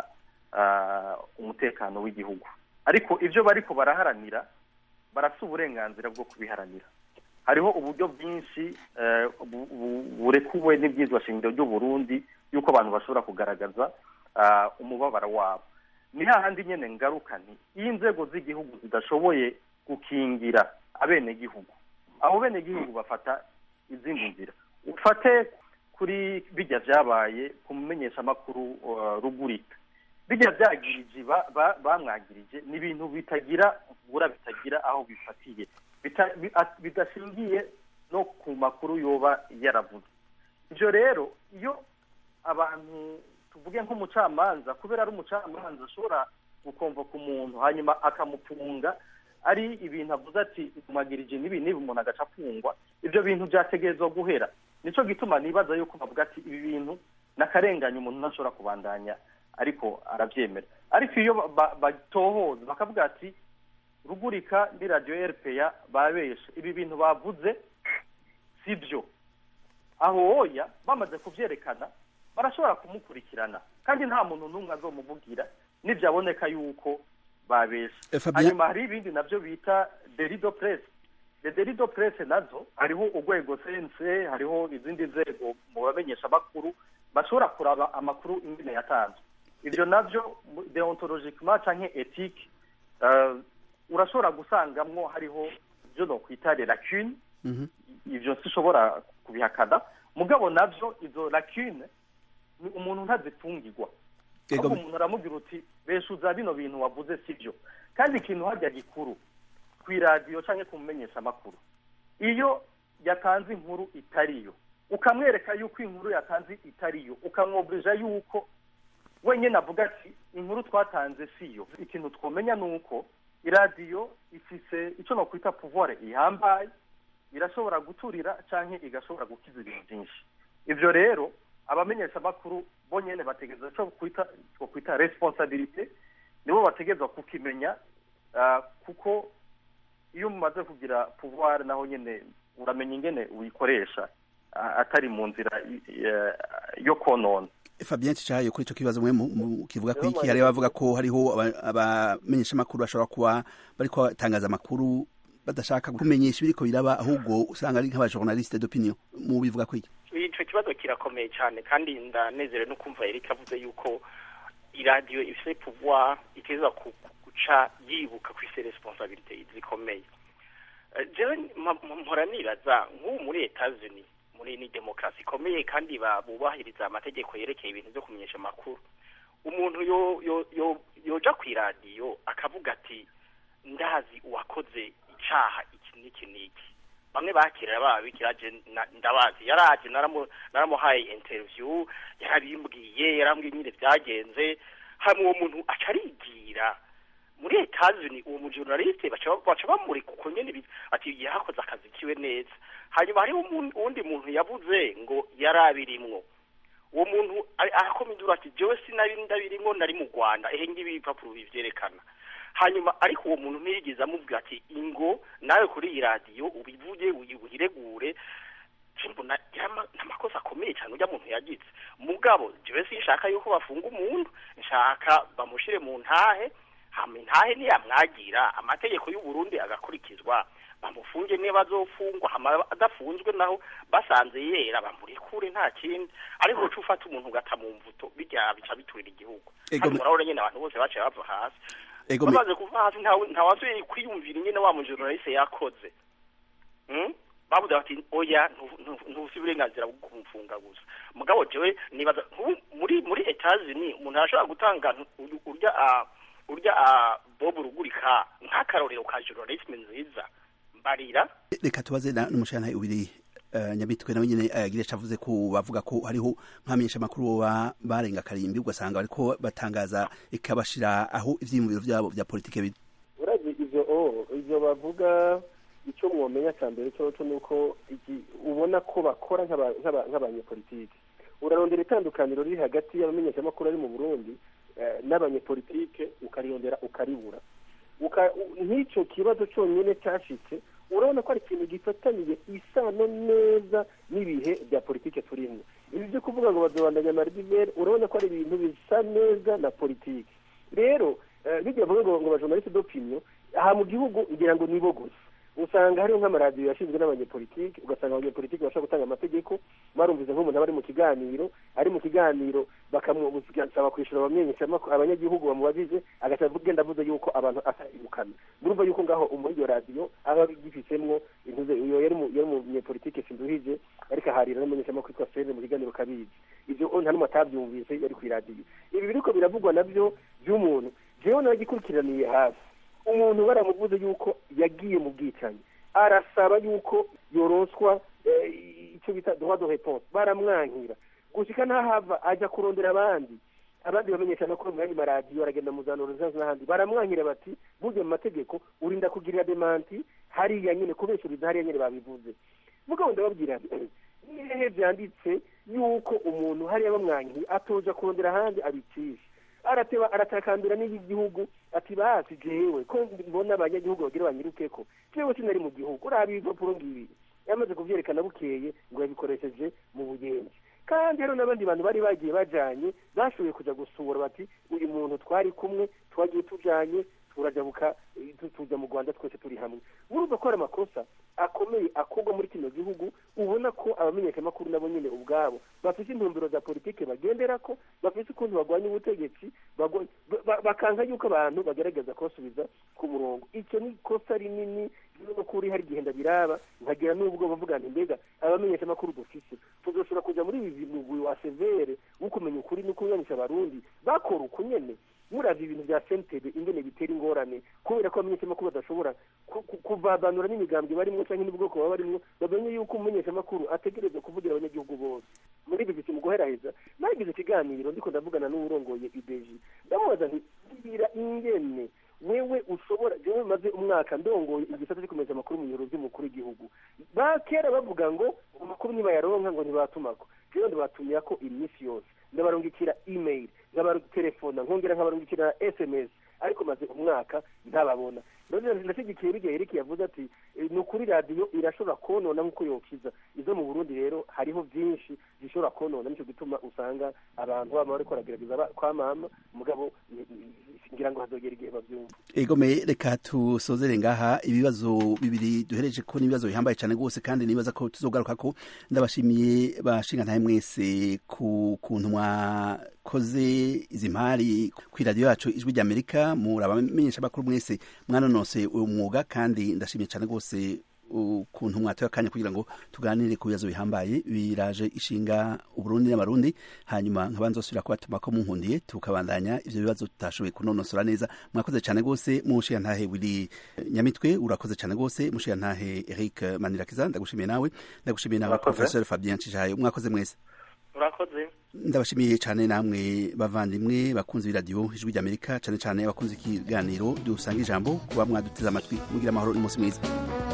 ah, umutekano w'igihugu ariko ivyo bariko baraharanira barafise uburenganzira bwo kubiharanira hariho uburyo bwinshi eh, bu- bu- burekuwe n'ibyizwa shingiro ry'u Burundi yuko abantu bashobora kugaragaza ah, umubabaro wabo ni hahandi nyene ngaruka nti iyo inzego z'igihugu zidashoboye gukingira abenegihugu abo benegihugu bafata izindi nzira ufate kuri bijya vyabaye ku mumenyeshamakuru uh, rugurika bijya vyagirije ba- ba- bamwagirije ni ibintu bitagira bura bitagira aho bifatiye Bita- bi- at- bidashingiye no ku makuru yoba yaravuze ivyo rero iyo abantu tuvuge nk'umucamanza kubera ari umucamanza ashobora gukomvoka umuntu hanyuma akamufunga ari ibintu avuze ati umagirije n'ibi n'ibi umuntu agaca afungwa ibyo bintu byategerezwa guhera nico gituma nibaza yuko bavuga ati ibi bintu nakarenganya umuntu ntashobora kubandanya ariko arabyemera ariko iyo ba- ba- batohoza bakavuga ati rugurika ni radiyo rpa babeshe ibi bintu bavuze si byo aho oya bamaze kubyerekana barashobora kumukurikirana kandi nta muntu n'umwe azomuvugira nibyaboneka yuko babeshe Eh, Fabien- hanyuma hari ibindi nabyo bita derido press de derido press nazo hariho urwego cnc hariho izindi nzego mu bamenyesha amakuru bashobora kuraba amakuru ingene yatanzwe ibyo nabyo mu- deontologiquement canke ethique uh, urashobora gusangamwo hariho ibyo nokwita les lacunes Mhm. ivyo sishobora kubihakana mugabo navyo izo lacune ni umuntu ntazifungirwa Ego ahubwo me- umuntu aramubwira uti beshuza bino bintu wavuze sivyo kandi ikintu harya gikuru kw'iradiyo canke kumumenyesha amakuru iyo yatanze inkuru itariyo ukamwereka yuko inkuru yatanze itariyo ukamwobrija yuko wenyine avuga ati inkuru twatanze siyo ikintu twomenya ni uko iradiyo ifise ico nokwita pouvoir ihambaye irashobora guturira canke igashobora gukiza ibintu byinshi ivyo rero abamenyesha amakuru bo nyene bategereza co kwita two kwita responsabilité nibo bategerezwa kukimenya ah, kuko iyo mumaze kugira pouvoir naho nyene uramenya ingene uyikoresha ah, atari mu nzira i- i- yo konona Fabien Cicayo kuri ico kibazo mwe mu- mu- kivuga ko iki hari abavuga ko hariho aba- abamenyesha makuru bashobora kuba bariko batangaza amakuru badashaka kumenyesha ibiriko biraba ahubwo usanga ari nk'aba journaliste d'opinion mu bivuga ko iki ico kibazo kirakomeye cyane kandi ndanezerewe no kumva Eric avuze yuko iradiyo ifite pouvoir iteza guca yibuka ku isi responsabilite zikomeye jewe mpora nibaza nk'ubu muri Etats-Unis muri ni demokarasi ikomeye kandi bubahiriza amategeko yerekeye ibintu byo kumenyesha amakuru umuntu yo yo yo yoja ku iradiyo akavuga ati ndazi uwakoze icaha iki n'iki n'iki bamwe bakirira babikira je ndabazi yaraje naramuhaye interview yarabimbwiye yarambwiye nyine byagenze hamwe uwo muntu aca arigira muri etazini uwo mujournaliste baca bamurika uko nyene ati yakoze akazi kiwe neza hanyuma hariho uwundi muntu yavuze ngo yarabirimwo uwo muntu arakoma induru ati jewe sinari ndabirimwo nari mu rwanda ehe ngibi ibipapuro bivyerekana hanyuma ariko uwo muntu ntiyigeze amubwira ati ingo nawe kuri iyi radiyo ubivuge uyiregure mbona n'amakosa akomeye cyane ujya muntu yagize mugabo jewe sinshaka yuko bafunga umuntu nshaka bamushire mu ntahe hama intahe niyamwagira amategeko y'u Burundi agakurikizwa bamufunge niba azofungwa hama adafunzwe naho basanze yera bamurekure nta kindi ariko uca ufata umuntu ugata mu mvuto bijya bica biturira igihugu kandi murabona nyine abantu bose baciye bava hasi bamaze kuva hasi ntawasubiye kwiyumvira nyine wa mujournaliste yakoze bavuze bati oya ntusi uburenganzira bwo kumfunga gusa mugabo jewe nibaza muri muri Etats-Unis umuntu arashobora gutanga urya urya bob rugurika nk'akarorero ka journalisme nziza mbarira reka tubaze n'umushana ubiri nyamitwe nawe nyine ayagira cavuze ko bavuga ko hariho nk'amenyesha makuru baba barenga karimbi ugasanga bariko batangaza ikabashira aho ivyiyumviro vyabo vya politike biri urazi ivyo o ivyo bavuga icyo mwomenya cya mbere cyo ni uko ubona ko bakora nk'abanyepolitike urarondera itandukaniro riri hagati y'abamenyeshamakuru ari mu burundi n'abanyepolitike ukariyondera ukaribura nk'icyo kibazo cyonyine cyashitse urabona ko ari ikintu gifataniye isano neza n'ibihe bya politike turimo ibi byo kuvuga ngo bazobandanya maridivere urabona ko ari ibintu bisa neza na politike rero bijya bavuga ngo ngo bajournaliste d'opinion aha mu gihugu ngira ngo nibo gusa usanga hariho nk'amaradiyo yashinzwe n'abanyepolitiki ugasanga abanyepolitiki bashobora gutanga amategeko barumvize nk'umuntu aba ari mu kiganiro ari mu kiganiro bakamusaba kwishyura abanyagihugu bamubajije agahita agenda avuze yuko abantu atayibukana murumva yuko ngaho muri iyo radiyo aba agifitsemwo intuze iyo yari umunyepolitiki sinduhije ariko aharira n'umunyeshamakuru witwa sene mu kiganiro kabizi ibyo nta n'umwe atabyumvise yari ku iradiyo ibi biriko biravugwa nabyo by'umuntu jewe nagikurikiraniye hafi umuntu baramuvuze yuko yagiye mu bwicanyi arasaba yuko yoroswa icyo bita droit de réponse baramwankira gushika ntahava ajya kurondera abandi abandi bamenyesha no mu yandi maradiyo aragenda mu za norusansi n'ahandi baramwankira bati burya mu mategeko urinda kugirira demanti hariya nyine kubeshyuriza hariya nyine babivuze mugabo ndababwira nihehe byanditse yuko umuntu hariya bamwankiye atoja kurondera ahandi abicisha arateba aratakambira n'igihugu ati basi jewe ko mbona abanyagihugu bagira banyiruke ko jewe sinari mu gihugu uraba ibipapuro ngibi yamaze kuvyerekana bukeye ngo yabikoresheje mu bugenzi kandi hariho n'abandi bantu bari bagiye bajanye bashoboye kuja gusura bati uyu muntu twari kumwe twagiye tujanye turajabuka tuja mu rwanda twese turi hamwe murumva ko hari amakosa akomeye akorwa muri kino gihugu ubona ko abamenyeshamakuru nabo nyine ubwabo bafite intumbero za politike bagenderako bafite ukuntu barwanya ubutegetsi bakanka yuko abantu bagerageza kubasubiza ku murongo icyo ni ikosa rinini kuri hari igihe ndabiraba nkagira n'ubwo bavuga nti mbega abamenyeshamakuru dufise tuzoshobora kuja muri ibi mugwi wa severe wo kumenya ukuri no kunyanisha abarundi bakora uko nyene muravye ibintu vya sentebe ingene bitera ingorane kubera ko abamenyeshamakuru badashobora kuvavanura n'imigambwe barimwo canke n'ubwoko baba barimwo bamenye yuko umumenyeshamakuru ategerezwa kuvugira abanyagihugu bose muri ibi biti mu guheraheza nagize ikiganiro ndiko ndavugana n'uwurongoye ibeji ndamubaza nti bwira ingene wewe ushobora jewe maze umwaka ndongoye igisata cyo kumenya amakuru mu biro by'umukuru w'igihugu bakera bavuga ngo amakuru nibayaronka ngo ntibatumako rero ndibatumira ko iminsi yose ndabarungikira email nkabaterefona nkongera nkabarungikira sms ariko maze umwaka ntababona ndashyigikiye bijya yereke yavuze ati ni ukuri radiyo irashobora konona nk'uko yokiza izo mu burundi rero hariho byinshi zishobora konona nicyo gituma usanga abantu baba bariko baragerageza kwa mama mugabo ngira ngo hazogera igihe bavyumva egome reka tusozere ngaha ibibazo bibiri duhereje ko n'ibibazo bihambaye cyane rwose kandi nibaza ko tuzogaruka ko ndabashimiye bashinga ntahe mwese ku kuntu mwakoze izi mpari ku iradiyo yacu ijwi ry'amerika murabamenyesha bakuru mwese mwanonose uwo mwuga kandi ndashimiye cyane rwose ukuntu mwatoye akanya kugira ngo tuganire ku bibazo bihambaye biraje ishinga uburundi n'abarundi hanyuma nkaba nzosubira kubatuma ko munkundiye tukabandanya ivyo bibazo tutashoboye kunonosora neza mwakoze cyane rwose mushiya ntahe wili nyamitwe urakoze cyane rwose mushiya ntahe Eric Manirakiza ndagushimiye nawe ndagushimiye nawe Murakoze. professeur Fabien Cishayo mwakoze mwese urakoze ndabashimiye cyane namwe bavandimwe bakunze iradiyo ijwi ry'amerika cyane cyane abakunze ikiganiro dusanga ijambo kuba mwaduteze amatwi mugira amahoro n'umunsi mwiza